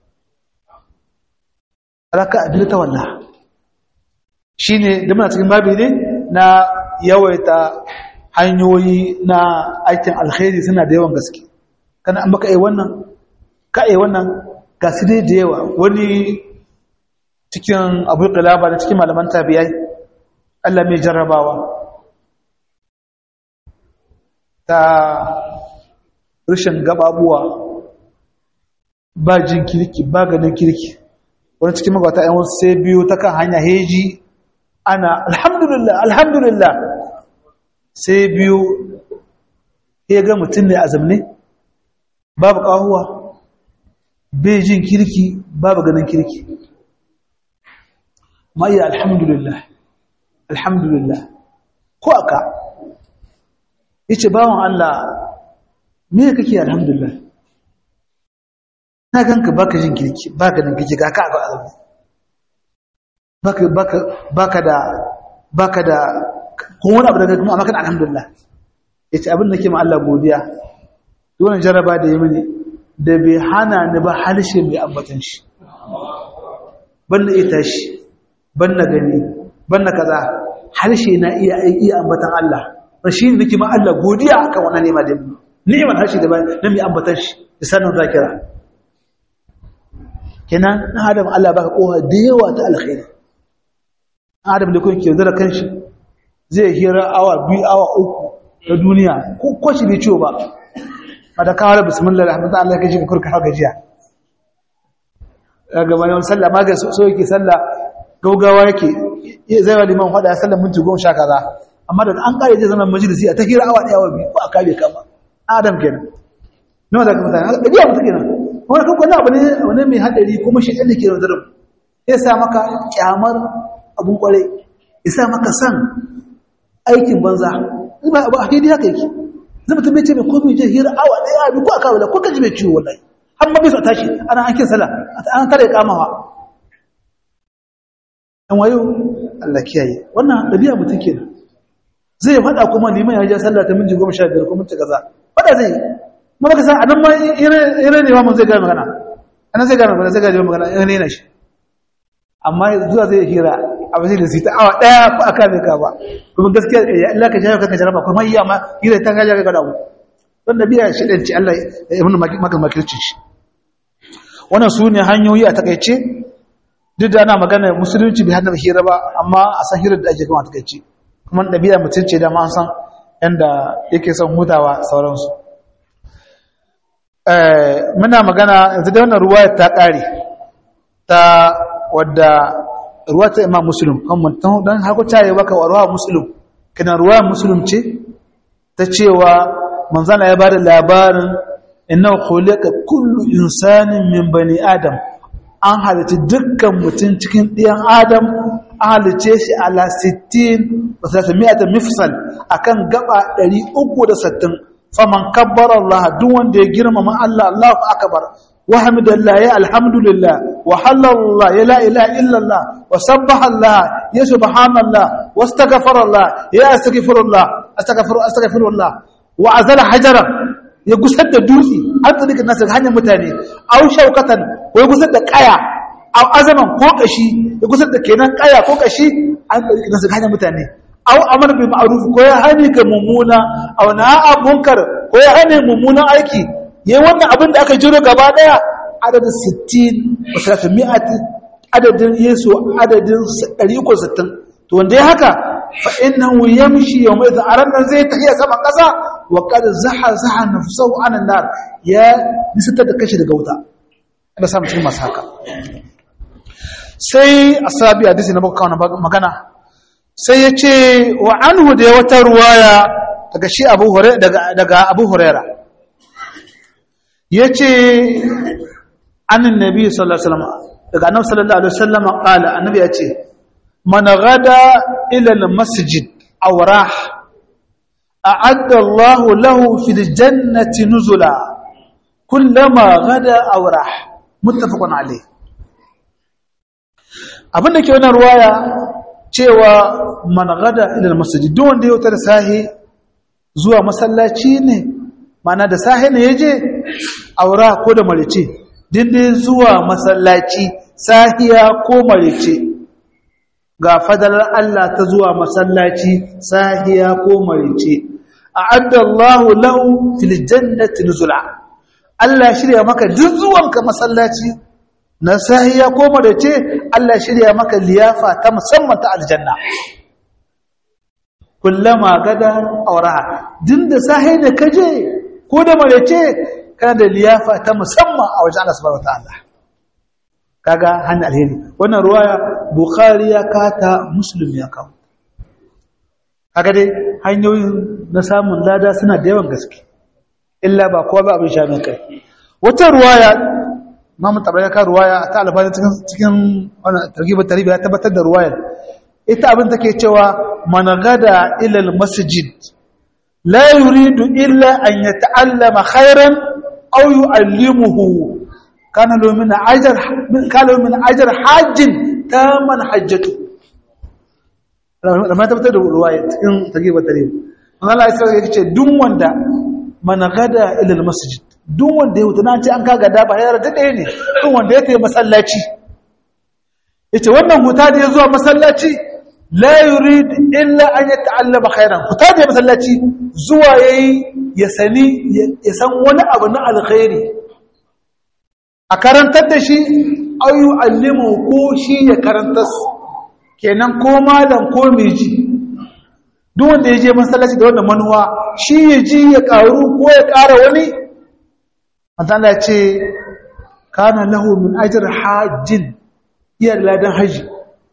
raka duk ta wanda shine da muna cikin babi ne na yawaita hanyoyi na aikin alkhairi suna da yawan gaske kana an baka yi wannan ka yi wannan ga su dai da yawa wani cikin abu kalaba da cikin malaman tabiyai Allah mai jarrabawa ta rashin gababuwa ba jin kirki ba ganin kirki wani cikin magwata yan wasu sai biyu ta kan hanya heji ana alhamdulillah alhamdulillah sai biyu ya ga mutum ne a zamne babu kahuwa bai jin kirki babu ganin kirki mai alhamdulillah alhamdulillah ko aka yace bawon Allah me kake alhamdulillah na ganka baka jin kirki baka ganin kirki ga ka ga azumi baka baka baka da baka da kuma wani abu daga kuma amma kan alhamdulillah yace abin da ke ma Allah godiya wannan jaraba da ya mini da bai hana ni ba harshe mai ambatan shi ban na ita shi ban na gani ban na kaza harshe na iya iya ambatan Allah shi ne nake ma Allah godiya akan wannan nema da ni'imar harshe da na mai ambatan shi da sanin zakira kenan na adam Allah baka kowa da yawa ta alkhairi adam da kun ke zara kanshi zai hira awa biyu awa uku na duniya ko kwashi bai ciwo ba a da kawar bismillah rahmatu Allah kai shi ka kurka haka jiya daga bayan sallah ma ga so yake sallah gaugawa yake zai wa liman hada sallah minti goma sha kaza amma da an kare zai zama majalisi a ta hira awa daya awa biyu ko a kare kama adam kenan nawa da mutane dabi'a mutum kenan wani kan kwallo abu ne wani mai hadari kuma shi ɗan da ke yanzu ya sa maka kyamar abun kwarai ya sa maka san aikin banza ba abu a daidai haka yake zai mutum bai ce mai komi je hira awa ɗaya abi ko a kawo da ko kaji mai ciwo wallahi har ma bai su tashi ana an kin sala an tare kamawa an wayo Allah kiyaye wannan ɗabi'a mutum kenan zai faɗa kuma liman ya ja sallah ta minti goma sha biyar ko minti kaza faɗa zai ma baka san anan ma ire ne ma mun zai ga magana ana zai gane magana zai gane magana in rena shi amma zuwa zai hira abu zai da sita awa daya ba aka mai ka ba kuma gaskiya ya Allah ka jawo kanka jaraba kuma iya ma hira ta gaja ga dawo wanda biya shi dan ci Allah ya mun maka makirci shi wannan su ne hanyoyi a takaice duk da ana magana musulunci bai hada hira ba amma a san hirar da ake kama takaice kuma ɗabi'a mutum ce da ma an san yanda yake son hutawa sauransu muna magana yanzu da wannan ruwa ta ƙare ta wadda ruwa ta imam musulun don haku ta yi baka ruwa musulun kina ruwa musulun ce ta cewa manzana ya bada labarin inna khuliqa kullu insanin min bani adam an halitta dukkan mutum cikin ɗiyan adam an halice shi ala 60 wa 300 mifsal akan gaba 360 faman kabbara Allah duk wanda ya girmama Allah Allahu akbar wa hamdalillah ya alhamdulillah wa hallallah ya la ilaha illallah wa sabbaha Allah ya subhanallah wa astaghfara Allah ya astaghfirullah astaghfiru astaghfirullah wa azala hajaran ya gusar da dutse an tsadikin nasu hanyar mutane au shaukatan ko ya gusar da kaya au azaman ko kashi ya gusar da kenan kaya ko kashi an tsadikin nasu hanyar mutane aw amr bil ma'ruf ko ya hani ga mummuna aw na'a munkar ko ya hani mummunan aiki yayi wannan abin da aka jiro gaba daya adadin 60 wa 300 adadin yesu adadin 360 to wanda ya haka fa innahu yamshi yawma idha aranna zai tafiya sama kasa wa qad zaha zaha nafsuhu an nar ya nisata da kashi daga wuta da samu cikin masu haka sai asabi hadisi na baka magana sai ya ce wa anhu da wata ruwaya daga shi abu daga abu huraira ya ce annin nabi sallallahu alaihi wasallam daga annabi sallallahu alaihi wasallam qala annabi ya ce man gada ila almasjid aw rah a'adda Allah lahu fil jannati nuzula kullama gada aw rah muttafaqun alayh abinda ke wannan ruwaya cewa man gada ila masjid duk wanda ya wuta da sahi zuwa masallaci ne mana da sahi ne yaje aura ko da marice dinde zuwa masallaci sahiya ko marice ga fadalar Allah ta zuwa masallaci sahiya ko marice a'adda Allahu lahu fil jannati nuzula Allah shirya maka duk zuwanka masallaci na sahiya ko marice Allah shirya maka liyafa ta musamman ta aljanna kullama gada auraha din da sahi da kaje ko da marece kana da liyafa ta musamman a wajen Allah subhanahu wataala kaga hannun alheri wannan ruwaya bukhari ya kata muslim ya kawo kaga dai hanyoyin na samun lada suna da yawan gaske illa ba kowa ba abin sha min kai wata ruwaya Imam Tabari ka ruwaya ta albani cikin cikin wannan targhibul tarhib ya tabbatar da ruwayar ita abin take cewa man gada ila al-masjid la yuridu illa an yata'allama khairan aw yu'allimuhu kana lahu min ajr kana lahu min ajr hajjin taman hajjatu lamma tabbatar da ruwaya cikin targhibul tarhib Allah ya ce duk wanda man gada ila al-masjid duk wanda ya wuta na ce an kaga da ba ya rada ɗaya ne duk wanda ya tafi masallaci yace wannan huta da ya zuwa masallaci la yurid illa an ya ta'allama khairan huta da masallaci zuwa yayi ya sani ya san wani abu na alkhairi a karantar da shi aw yu'allimu ko shi ya karantar kenan ko malam ko miji duk wanda ya je masallaci da wannan manuwa shi ya ji ya karu ko ya kara wani Allah ce kana lahu min ajr hajjin iya ladan haji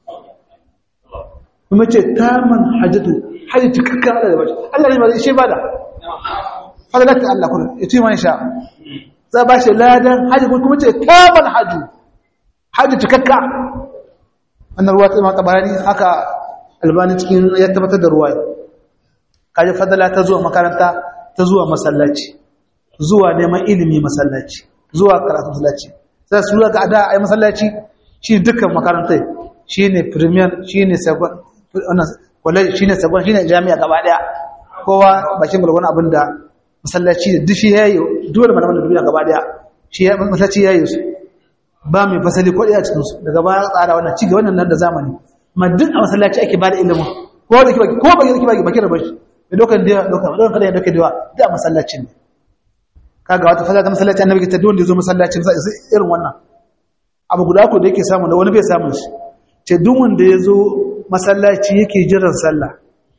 kuma ce taman hajjatu haji cikakkan Allah da bashi Allah ne ba shi bada fadalaka Allah kuma yace man sha za ba shi ladan haji kuma ce taman haju haji cikakka wannan ruwa ta tabarani haka albani cikin ya tabbatar da ruwa kaje fadala ta zuwa makaranta ta zuwa masallaci zuwa neman ilimi masallaci zuwa karatu masallaci sai su ga ada ai masallaci shi dukkan makarantai shine premier shine second wannan college shine second shine jami'a gaba daya kowa bakin gurgun abinda masallaci da dishi yayi dole malaman duniya gaba daya shi ya masallaci yayi su ba mai fasali ko ɗaya cikinsu daga baya tsara wannan ci wannan nan da zamani amma duk a masallaci ake bada ilimin ko da kibaki ko baki da kibaki baki da bashi da dokan da dokan dokan kada ya dokan da duk a masallacin ne kaga wata fasala ta masallaci annabi ta duk wanda yazo masallacin sai irin wannan abu guda ko da yake samu da wani bai samu shi ce duk wanda yazo masallaci yake jiran sallah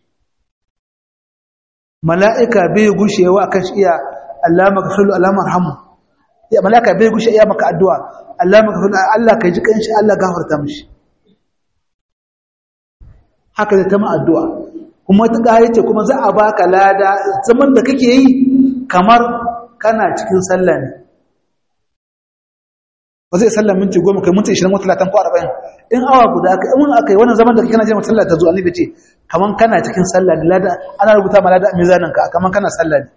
mala'ika bai gushewa akan shi iya Allah magfiru Allah marhamu ya mala'ika bai gushe iya maka addu'a Allah magfiru Allah kai ji kanshi Allah gafarta mishi haka da ta ma addu'a kuma ta ƙaye ce kuma za a baka lada zaman da kake yi kamar kana cikin sallah ne ba zai sallah minti goma kai minti ishirin wata talatin ko arba'in in awa guda aka in aka yi wannan zaman da kake kana jima sallah ta zo annabi ce kamar kana cikin sallah ne lada ana rubuta ma lada a mizanin ka kamar kana sallah ne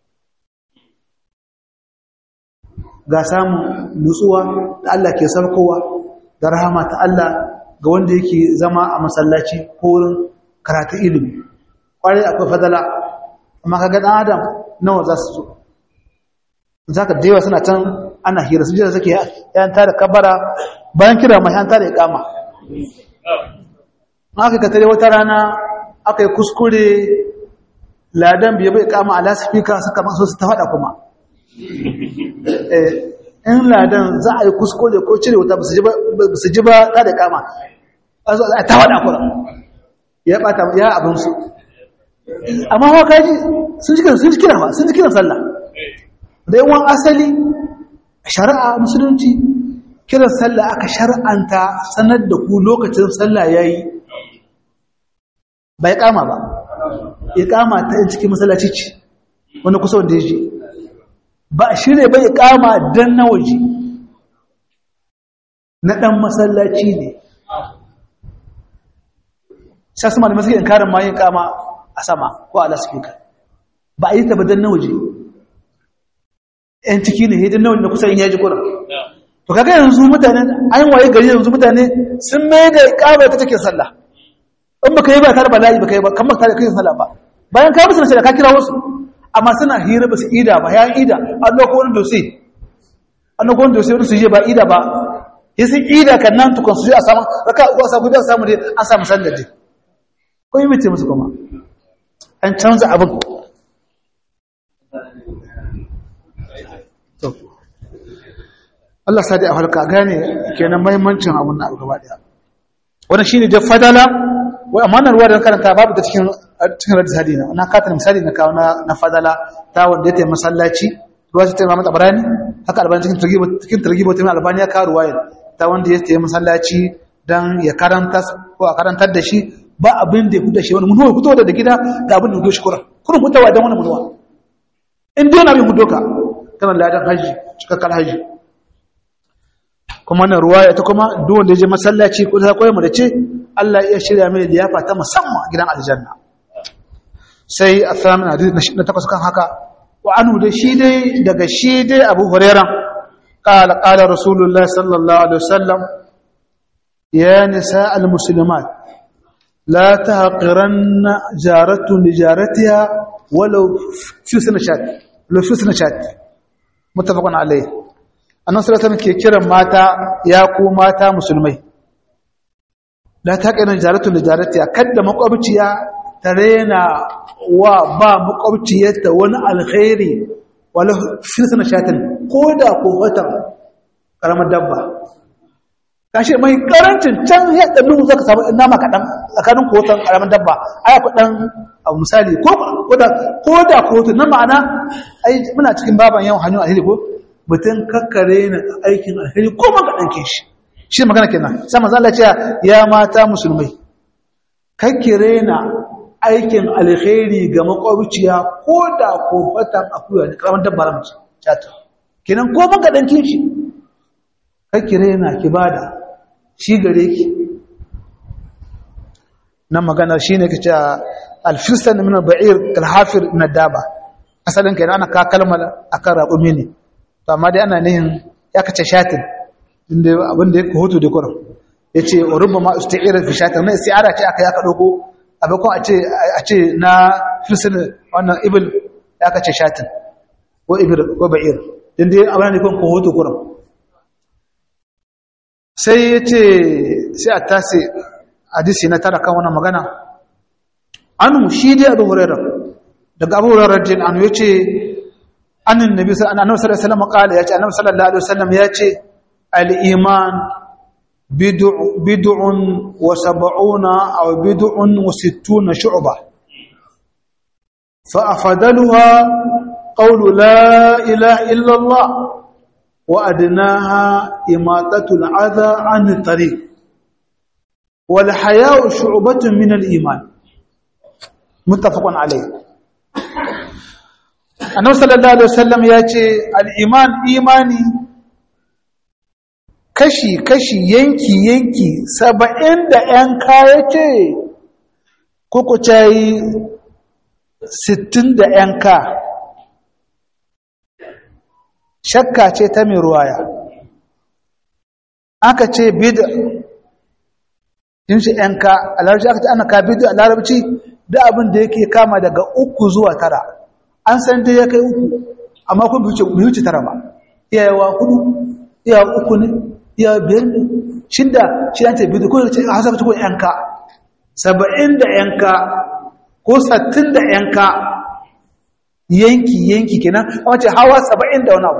ga samun nutsuwa da Allah ke sarkowa da rahama ta Allah ga wanda yake zama a masallaci ko wurin karatu ilimi kwarai akwai fadala amma kaga dan adam nawa za su zo zaka dewa suna can ana hira sun jira suke yan tare kabara bayan kira mai yan tare ikama aka ka tare wata rana aka yi kuskure ladan biya bai kama ala speaker suka maso su ta fada kuma in ladan za a yi kuskure ko cire wuta ba su ji ba ta da kama a ta wada kura ya bata ya abin su amma wa kaji sun ji kiran sun ji kiran ba sun ji kiran sallah da yawan asali shari'a musulunci kiran sallah aka shar'anta sanar da ku lokacin sallah yayi bai kama ba iqama ta cikin masallaci ce wani kusa wanda yaje ba shirye bai iqama dan na waje na dan masallaci ne sai su malamai suke inkarin ma yin kama a sama ko a laspika ba a yi ta badan na waje ‘yan ciki ne hidin nawa da kusa yin yaji kuna to kaga yanzu mutane an waye gari yanzu mutane sun mai da kama ta take sallah in baka yi ba tare ba layi baka yi ba kan baka tare kai sallah ba bayan ka musu da ka kira wasu amma suna hira ba su ida ba ya ida an loko wani dosi an loko wani dosi wani su je ba ida ba yi sun ida kan nan tukun su je a samu raka uwa samu da samu dai an samu sallar dai ko yi mace musu kuma an canza abin Allah sadi a halka gane kenan mahimmancin abin na gaba daya wannan shine da fadala wai amma ruwa da karanta babu da cikin cikin radis hadina na kata misali na kawo na fadala ta wanda ya tayi masallaci ruwa ta tayi Muhammad Abrani haka albani cikin targibo cikin targibo ta albani ya kawo ruwaya ta wanda ya tayi masallaci dan ya karanta ko a karantar da shi ba abin da ya fito shi wani munuwa fito da gida ga abin da fito shi kura kurin fitowa don wani munuwa in dai na bin fito ka kana ladan haji cikakkar haji kuma na ruwa ita kuma duk wanda ya je masallaci ko ta koyi mu da ce Allah ya shirya mai liyafa ta musamman gidan aljanna sai a tsamin hadisi na takwas kan haka wa anu da shi dai daga shi dai Abu Hurairah قال قال رسول الله صلى الله عليه وسلم يا نساء المسلمات لا تهقرن جارة لجارتها ولو في سنة شات لو في سنة شات متفق عليه annan salatan ke kiran mata ya ku mata musulmai la ta kana jaratu da jaratiya kadda makwabciya ta rena wa ba makwabciyarta wani alkhairi wala fi sana shatin koda ko watan karamar dabba kashi mai karancin can ya ɗannu za ka samu nama kaɗan tsakanin kotan ƙaramin dabba aya kuɗan abu misali ko da kotu na ma'ana ai muna cikin baban yawan hanyar alheri ko mutum kakkare na aikin alheri ko man kaɗan ke shi shi magana kenan sai manzo Allah ya ya mata musulmai kakkire na aikin alheri ga makwabciya ko da ko fatan akuya ne ƙaramin dabba ramci chata kenan ko man kaɗan ke shi kakkire na kibada shi gare ki nan magana shi ne kace alfistan min al-ba'ir kal-hafir min ad-daba asalin kai ana ka kalmar akan raƙumi ne to amma dai ana nihin ya kace shatin inda abin da yake hoto da kuran yace rubbama isti'ira fi shatin na isti'ara ce aka yaka dauko abakon a ce a ce na fistan wannan ibil ya kace shatin ko ibil ko ba'ir din dai abin ne kon ko hoto kuran sai ya ce sai a tasi hadisi na tara kan wannan magana anu shi dai abu hurairar daga abu hurairar jin anu ya ce annin nabi annabi sallallahu alaihi wasallam kala ya ce annabi sallallahu alaihi wasallam ya ce al-iman bid'un wa sab'una aw bid'un wa sittuna shu'ba fa afdaluha qawlu la ilaha illa allah wa adnaha imatatu al-adha 'an at-tariq wal haya'u shu'batun min al-iman muttafaqun alayh annabi sallallahu alaihi wasallam ya ce al-iman imani kashi kashi yanki yanki saba'in da yan kaya ce kuku cayi sittin da yan ka shakka ce ta mai ruwaya aka ce bid yin shi yan ka a larabci aka ce ana ka bid a larabci da abin da yake kama daga uku zuwa tara an san dai ya kai uku amma kun bai wuce tara ba iyayewa hudu iyawa uku ne iyawa biyar ne shida shi an ce biyu ko ce a hasa ko yanka saba'in da yanka ko sattin da yanka yanki yanki kenan a wace hawa saba'in da wani abu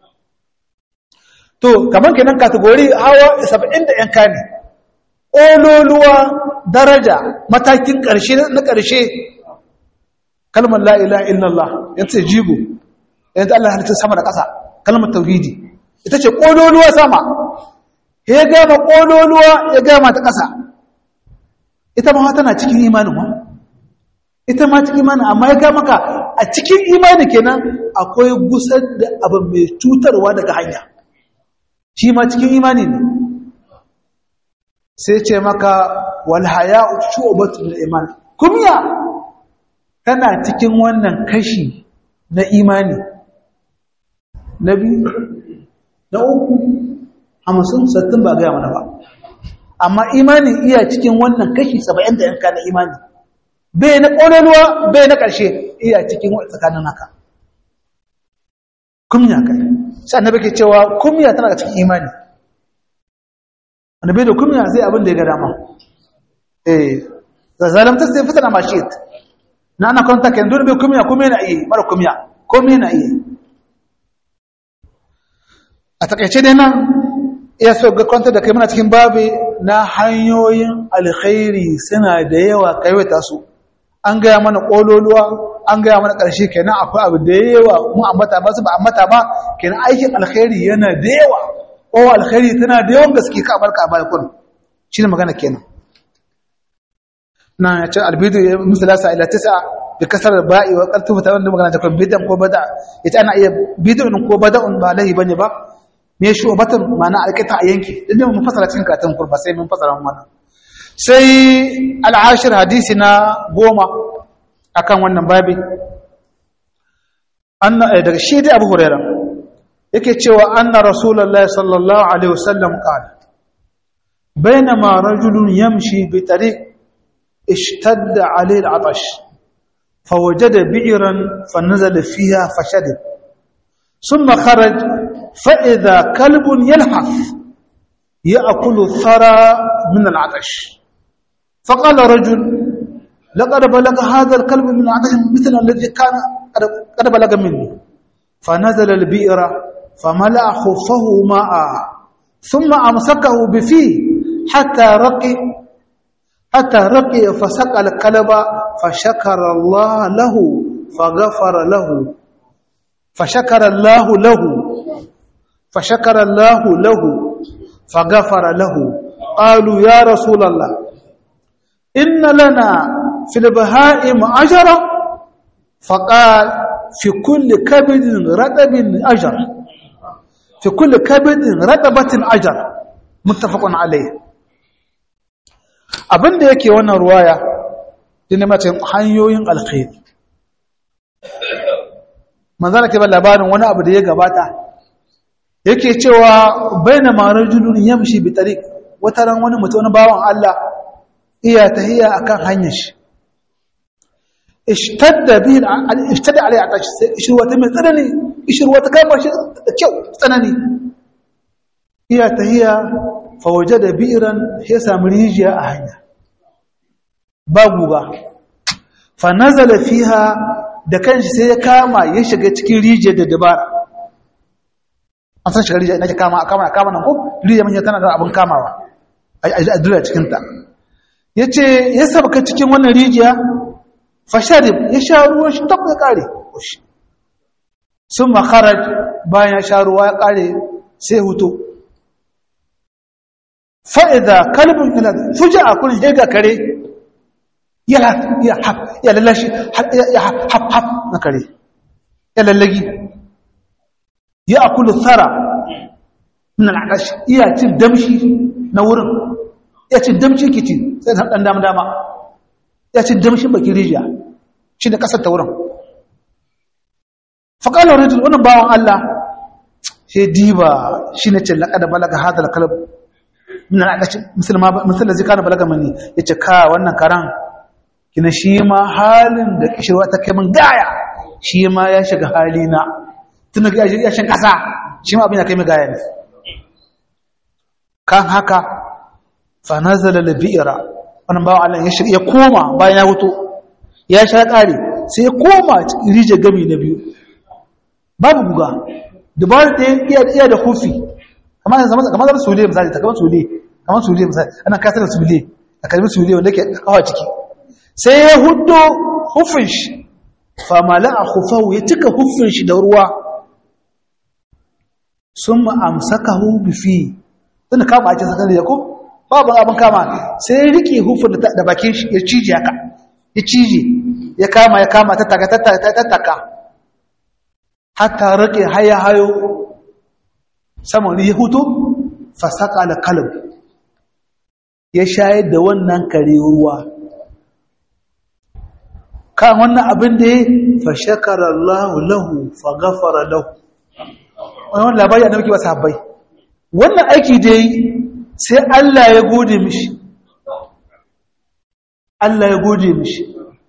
to kamar kenan kategori hawa saba'in da yanka ne ƙololuwa daraja matakin ƙarshe na ƙarshe kalmar la ilaha illallah ya ce jigo yanzu Allah halittar sama da ƙasa kalmar tauhidi ita ce ƙololuwa sama ya gama ƙololuwa ya gama ta ƙasa ita ma tana cikin imanin ma ita ma cikin imanin amma ya gama ka a cikin imanin kenan akwai gusar da abu mai cutarwa daga hanya shi ma cikin imani ne sai ce maka wal haya'u shu'batun iman kumya tana cikin wannan kashi na imani na biyu na uku hamsin sattin ba gaya mana ba amma imanin iya cikin wannan kashi saba'in da yanka na imani bai na ƙonanuwa bai na ƙarshe iya cikin tsakanin haka kumya kai sai annabi ke cewa kumya tana cikin imani annabi da kumya sai abin da ya ga dama eh zalamta sai fitana mashit na ana kwanta kan dole bai kumya kuma yana iya mara kumya kuma yana iya a takaice dai nan iya so ga kwanta da kai muna cikin babi na hanyoyin alkhairi suna da yawa kaiwata su an gaya mana kololuwa an gaya mana ƙarshe kenan akwai abu da yawa mu ambata ba su ba ambata ba kenan aikin alkhairi yana da yawa ko alkhairi tana da yawan gaske ka barka a baya kun shine magana kenan na ya ce albidu ya misalasa ila tisa bi kasar ba'i wa qad tufta wanda magana ta bidan ko bada ita ana iya bid'un ko bada'un ba lahi bane ba me shi batun ma'ana alƙita a yanki idan mun fasara cikin karatun kurba sai mun fasara mun sai al'ashir hadisi na goma akan wannan babi anna daga shi dai Abu Hurairah yake cewa anna rasulullahi sallallahu alaihi wasallam qala bainama rajulun yamshi bi tariq اشتد عليه العطش فوجد بئرا فنزل فيها فشرب ثم خرج فإذا كلب يلحف يأكل الثرى من العطش فقال رجل لقد بلغ هذا الكلب من العطش مثل الذي كان قد بلغ مني فنزل البئر فملأ خفه ماء ثم أمسكه بفيه حتى رقي حتى رقي فسقى الكلب فشكر الله له فغفر له فشكر الله له فشكر الله له فغفر له قالوا يا رسول الله إن لنا في البهائم أجرا فقال في كل كبد رطب أجر في كل كبد رطبة أجر متفق عليه abin da yake wannan ruwaya dina mace hanyoyin alkhairi manzana ke ban labarin wani abu da ya gabata yake cewa baina marajulun yamshi bi tariq wata ran wani mutum wani bawan Allah iya tahiya akan hanyar shi ishtadda bihi ishtadda alai atash ishir wata mai tsanani ishir wata kama shi da kyau tsanani iya tahiya fawaje da bi'iran ya sami rijiya a hanya ba guga fa nazala fiha da kanshi sai ya kama ya shiga cikin rijiyar da dabara an san shiga rijiyar ina ke kama kama kama nan ko rijiyar manya tana da abin kamawa a dura cikin ta yace ya sabka cikin wannan rijiya fa sharib ya sha ruwan shi tabba ya kare sun makaraj bayan ya sha ruwa ya kare sai hutu fa'iza kalbin ila fuji a kurin hega kare ya lallashi ya haf na kare ya lallagi ya akulu tsara na al'adashi iya cin damshi na wurin ya cin damshi kici sai ta ɗan dama dama ya cin damshin baki rijiya shi da ƙasar ta wurin faƙalar rijil wani bawan Allah sai diba shi ne ce laƙada balaga hadar kalab min al'adashi misalin zai kana balaga mani ya ce ka wannan karan kina shi ma halin da kishirwa ta kai min gaya shi ma ya shiga halina tun da ya shan ƙasa shi ma abin ya kai min gaya ne kan haka fa nazala labi'ira wannan bawan Allah ya shiga ya koma bayan ya wuto ya sha ƙare sai ya koma rije gami na biyu babu guga dubarar da iya iya da hufi kamar zama kamar zama sule misali ta kamar sule kamar sule misali ana kasar sule a kalmi sule wanda ke kawa ciki sai ya hudo hufin shi fa mala'a khufahu ya cika hufin shi da ruwa summa amsakahu bi fi tunda kama ake sakar da ko babu abin kama sai ya rike hufin da bakin shi ya cije haka ya cije ya kama ya kama ta taka ta taka hatta rike haya hayo saman ya hutu fasaka da kalab ya shayar da wannan kare ruwa kan wannan abin da ya fa shakara Allah lahu fa ghafara lahu wannan labari annabi ke wasa bai wannan aiki da yi sai Allah ya gode mishi Allah ya gode mishi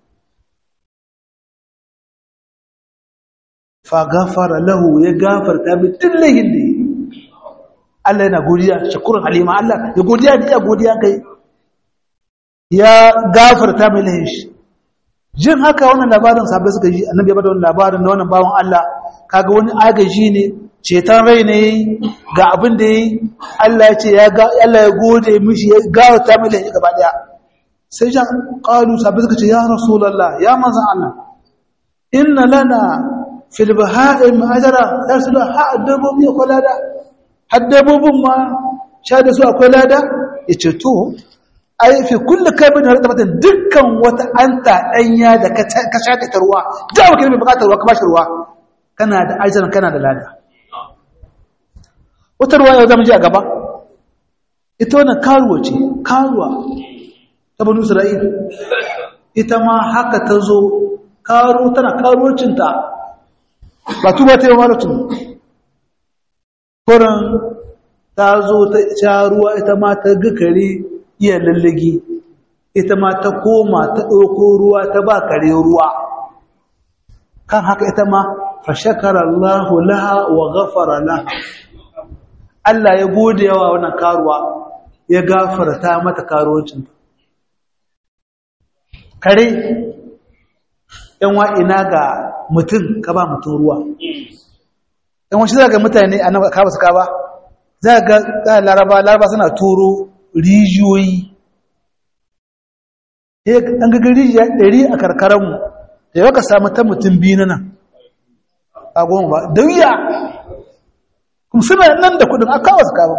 fa gafara lahu ya gafarta bi dillahin da Allah yana godiya shakurin halima Allah ya godiya da ya godiya kai ya gafarta mai lahin shi jin haka wannan labarin sabai suka ji annabi ya bada wannan labarin da wannan bawan Allah kaga wani agaji ne ceton rai ne ga abin da yi Allah ya ce ya ga Allah ya gode mishi ya gafarta mai lahin gaba daya sai jan qalu sabai suka ce ya rasulullah ya manzon Allah inna lana fil baha'im ajra ya su da ha dabbobi akwai lada har dabbobin ma sha da su akwai lada ya ce to ai fi kullu kabin har tabbatar dukkan wata anta danya da ka sha da ruwa da ba mai bukatar ruwa ka bashi ruwa kana da ajran kana da lada wata ruwa yau zamu ji a gaba ita wannan karuwa ce karuwa ta banu isra'ila ita ma haka ta zo karo tana karuwancinta ba tuba ta yi malatu kuran ta zo ta sha ruwa ita ma ta ga kare iya lallagi ita ma ta koma ta ɗauko ruwa ta ba kare ruwa kan haka ita ma fa shakara Allah laha wa ghafara laha Allah ya gode yawa wannan karuwa ya gafarta mata karuwancin kare yan wa ina ga mutum ka ba mutum ruwa yan wasu za ga mutane a nan ka ba su ka ba za ga laraba laraba suna turo rijiyoyi an ga rijiya ɗari a karkararmu da yawa ka samu ta mutum biyu na nan a goma ba da wuya kuma suna nan da kudin aka wasu ka ba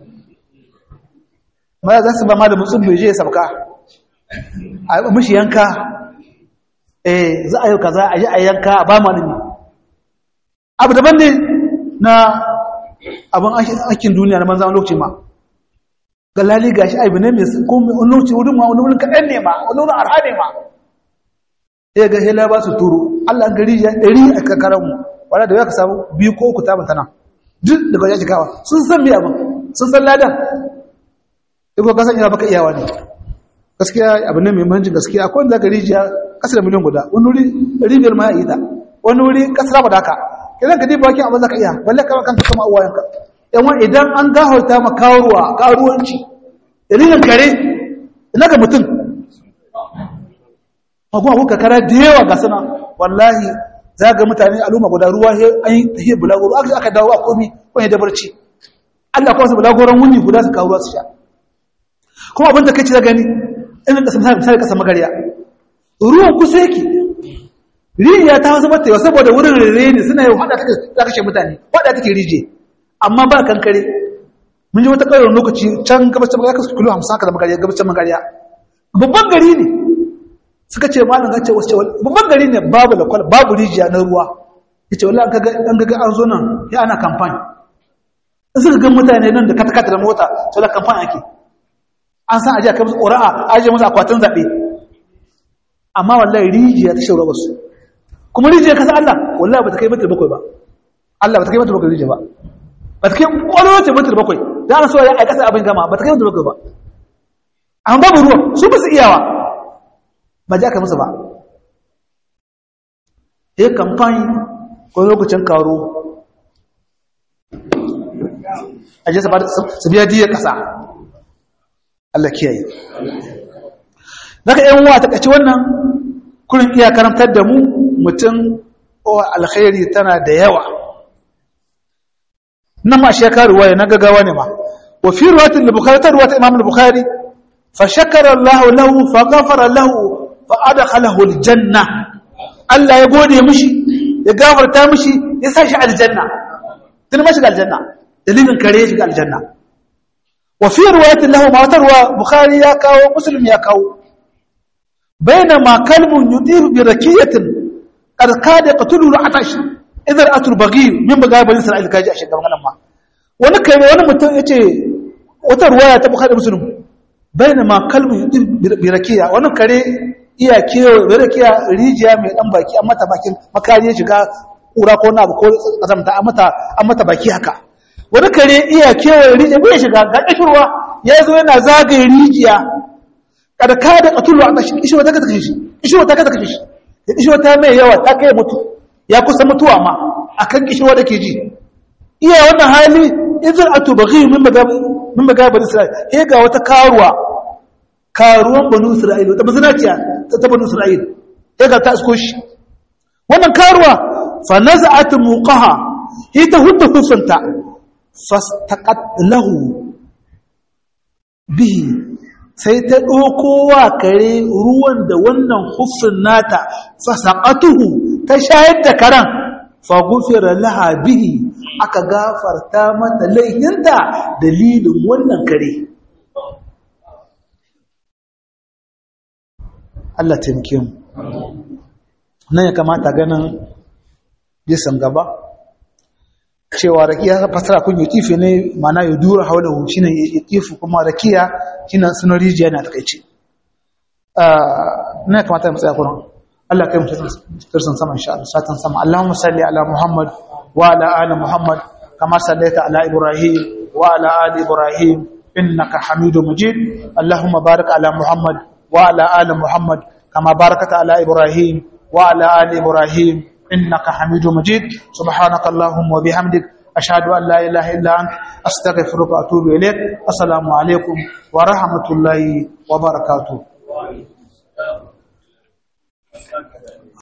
ma za su ba ma da mutum bai je ya sabka a mashi yanka eh za a yi kaza a yi a yanka a ba malami abu daban ne na abin aikin duniya na manzan lokaci ma ga lali gashi aibu ne mai wani lokaci wurin ma wani wurin kaɗan ne ma wani wurin arha ne ma ya ga hela ba su turo allah gari ya ɗari a kakaranmu wadda da ya ka samu biyu ko uku tabin tana duk daga wajen jikawa sun san biya abin sun san ladan iko kasan ina baka iyawa ne gaskiya abu ne mai mahimmancin gaskiya akwai wanda gari ya kasa da miliyan guda wani wuri ribiyar ma ya yi ta wani wuri kasar ba da haka idan ka diba wakin abin za ka iya balle kawai kanka kama uwayenka yawan idan an gahauta ma karuwa karuwanci dalilin kare ina ga mutum kuma kuka kara da yawa ga sana wallahi za ga mutane al'umma guda ruwa an yi tahiyar bulagoro aka aka dawo a komi wani da barci Allah kawai su bulagoron wuni guda su kawo ruwa su sha kuma abin da kai ci da gani ina kasa misali kasa magariya ruwan kusa yake rijiya ta wasu mata yau saboda wurin rere ne suna yau hada ta kashe mutane hada take rije amma ba kankare mun ji wata ƙarar lokaci can gabacin magariya kasu kilo hamsin haka da magariya gabacin magariya babban gari ne suka ce malam ga ce wasu babban gari ne babu da kwal babu rijiya na ruwa ya ce wallah an gaga an zo nan ya ana kamfani in suka gan mutane nan da kata-kata da mota to da kamfani ake an san ajiya kai musu ƙura'a ajiye musu akwatin zaɓe amma wallahi rijiya ta shaura wasu kuma rijiya kasa Allah wallahi ba ta kai mitar bakwai ba Allah ba ta kai mitar bakwai rijiya ba ba ta kai ƙwallo ce mitar bakwai da ana so ya aikasa abin gama ba ta kai mitar bakwai ba amma babu ruwa su ba su iyawa ba ji aka musu ba ya kamfani ko lokacin karo a jisa ba su biya diyar ƙasa Allah kiyaye daga yan wa ta kaci wannan kurin iya karantar da mu mutum alkhairi tana da yawa nan ma shi ya karu waye na gagawa ne ma wa fi ruwatin da bukari ta ruwata imam al-bukhari fa shakara Allah lahu fa ghafara lahu fa adkhalahu al-janna Allah ya gode mishi ya gafarta mishi ya sa shi aljanna tun ma shiga aljanna dalilin kare shiga aljanna wa fi ruwatin lahu ma tarwa bukhari ya kawo muslim ya kawo bainama kalbun yudiru bi rakiyatin qad kada qatulu al-atash idan atul baghi min baga bani isra'il kaji a shekaran nan ma wani kai wani mutum yace wata ruwaya ta bukhari muslim bainama kalbun yudiru bi rakiya wani kare iya kewa da rakiya rijiya mai dan baki an mata bakin makariya shiga kura ko na ko kazamta an mata an mata baki haka wani kare iya kewa rijiya bai shiga ga kishirwa ya zo yana zagaye rijiya kada ka da katulu a kashi kishirwa ta kashe shi kishirwa ta kashe shi da kishirwa ta mai yawa ta kai mutu ya kusa mutuwa ma akan kishirwa da ke ji iya wannan hali idan atu baghi min baga min baga bani isra'il he ga wata karuwa karuwan banu isra'il ta mazinaciya ta banu isra'il he ga ta asko shi wannan karuwa fa naza'at muqaha hi ta hudda kusanta fastaqat lahu bihi sai ta ɗauko wa kare ruwan da wannan hufin nata fasaƙatuhu ta shayar da karen fagufira laha bihi aka gafarta mata laihinta dalilin wannan kare Allah taimake mu nan ya kamata ganin jisan gaba cewa rakiya fasara kun yi kifi ne mana ya dura haulahu shine ya kifi kuma rakiya shine sunan rijiya na takaice na kamata mu tsaya kuran Allah kai mu tirsan sama insha Allah satan sama Allahumma salli ala Muhammad wa ala ali Muhammad kama sallaita ala Ibrahim wa ala ali Ibrahim innaka Hamidum Majid Allahumma barik ala Muhammad wa ala ali Muhammad kama barakata ala Ibrahim wa ala ali Ibrahim إنك حميد مجيد سبحانك اللهم وبحمدك أشهد أن لا إله إلا أنت أستغفرك وأتوب إليك السلام عليكم ورحمة الله وبركاته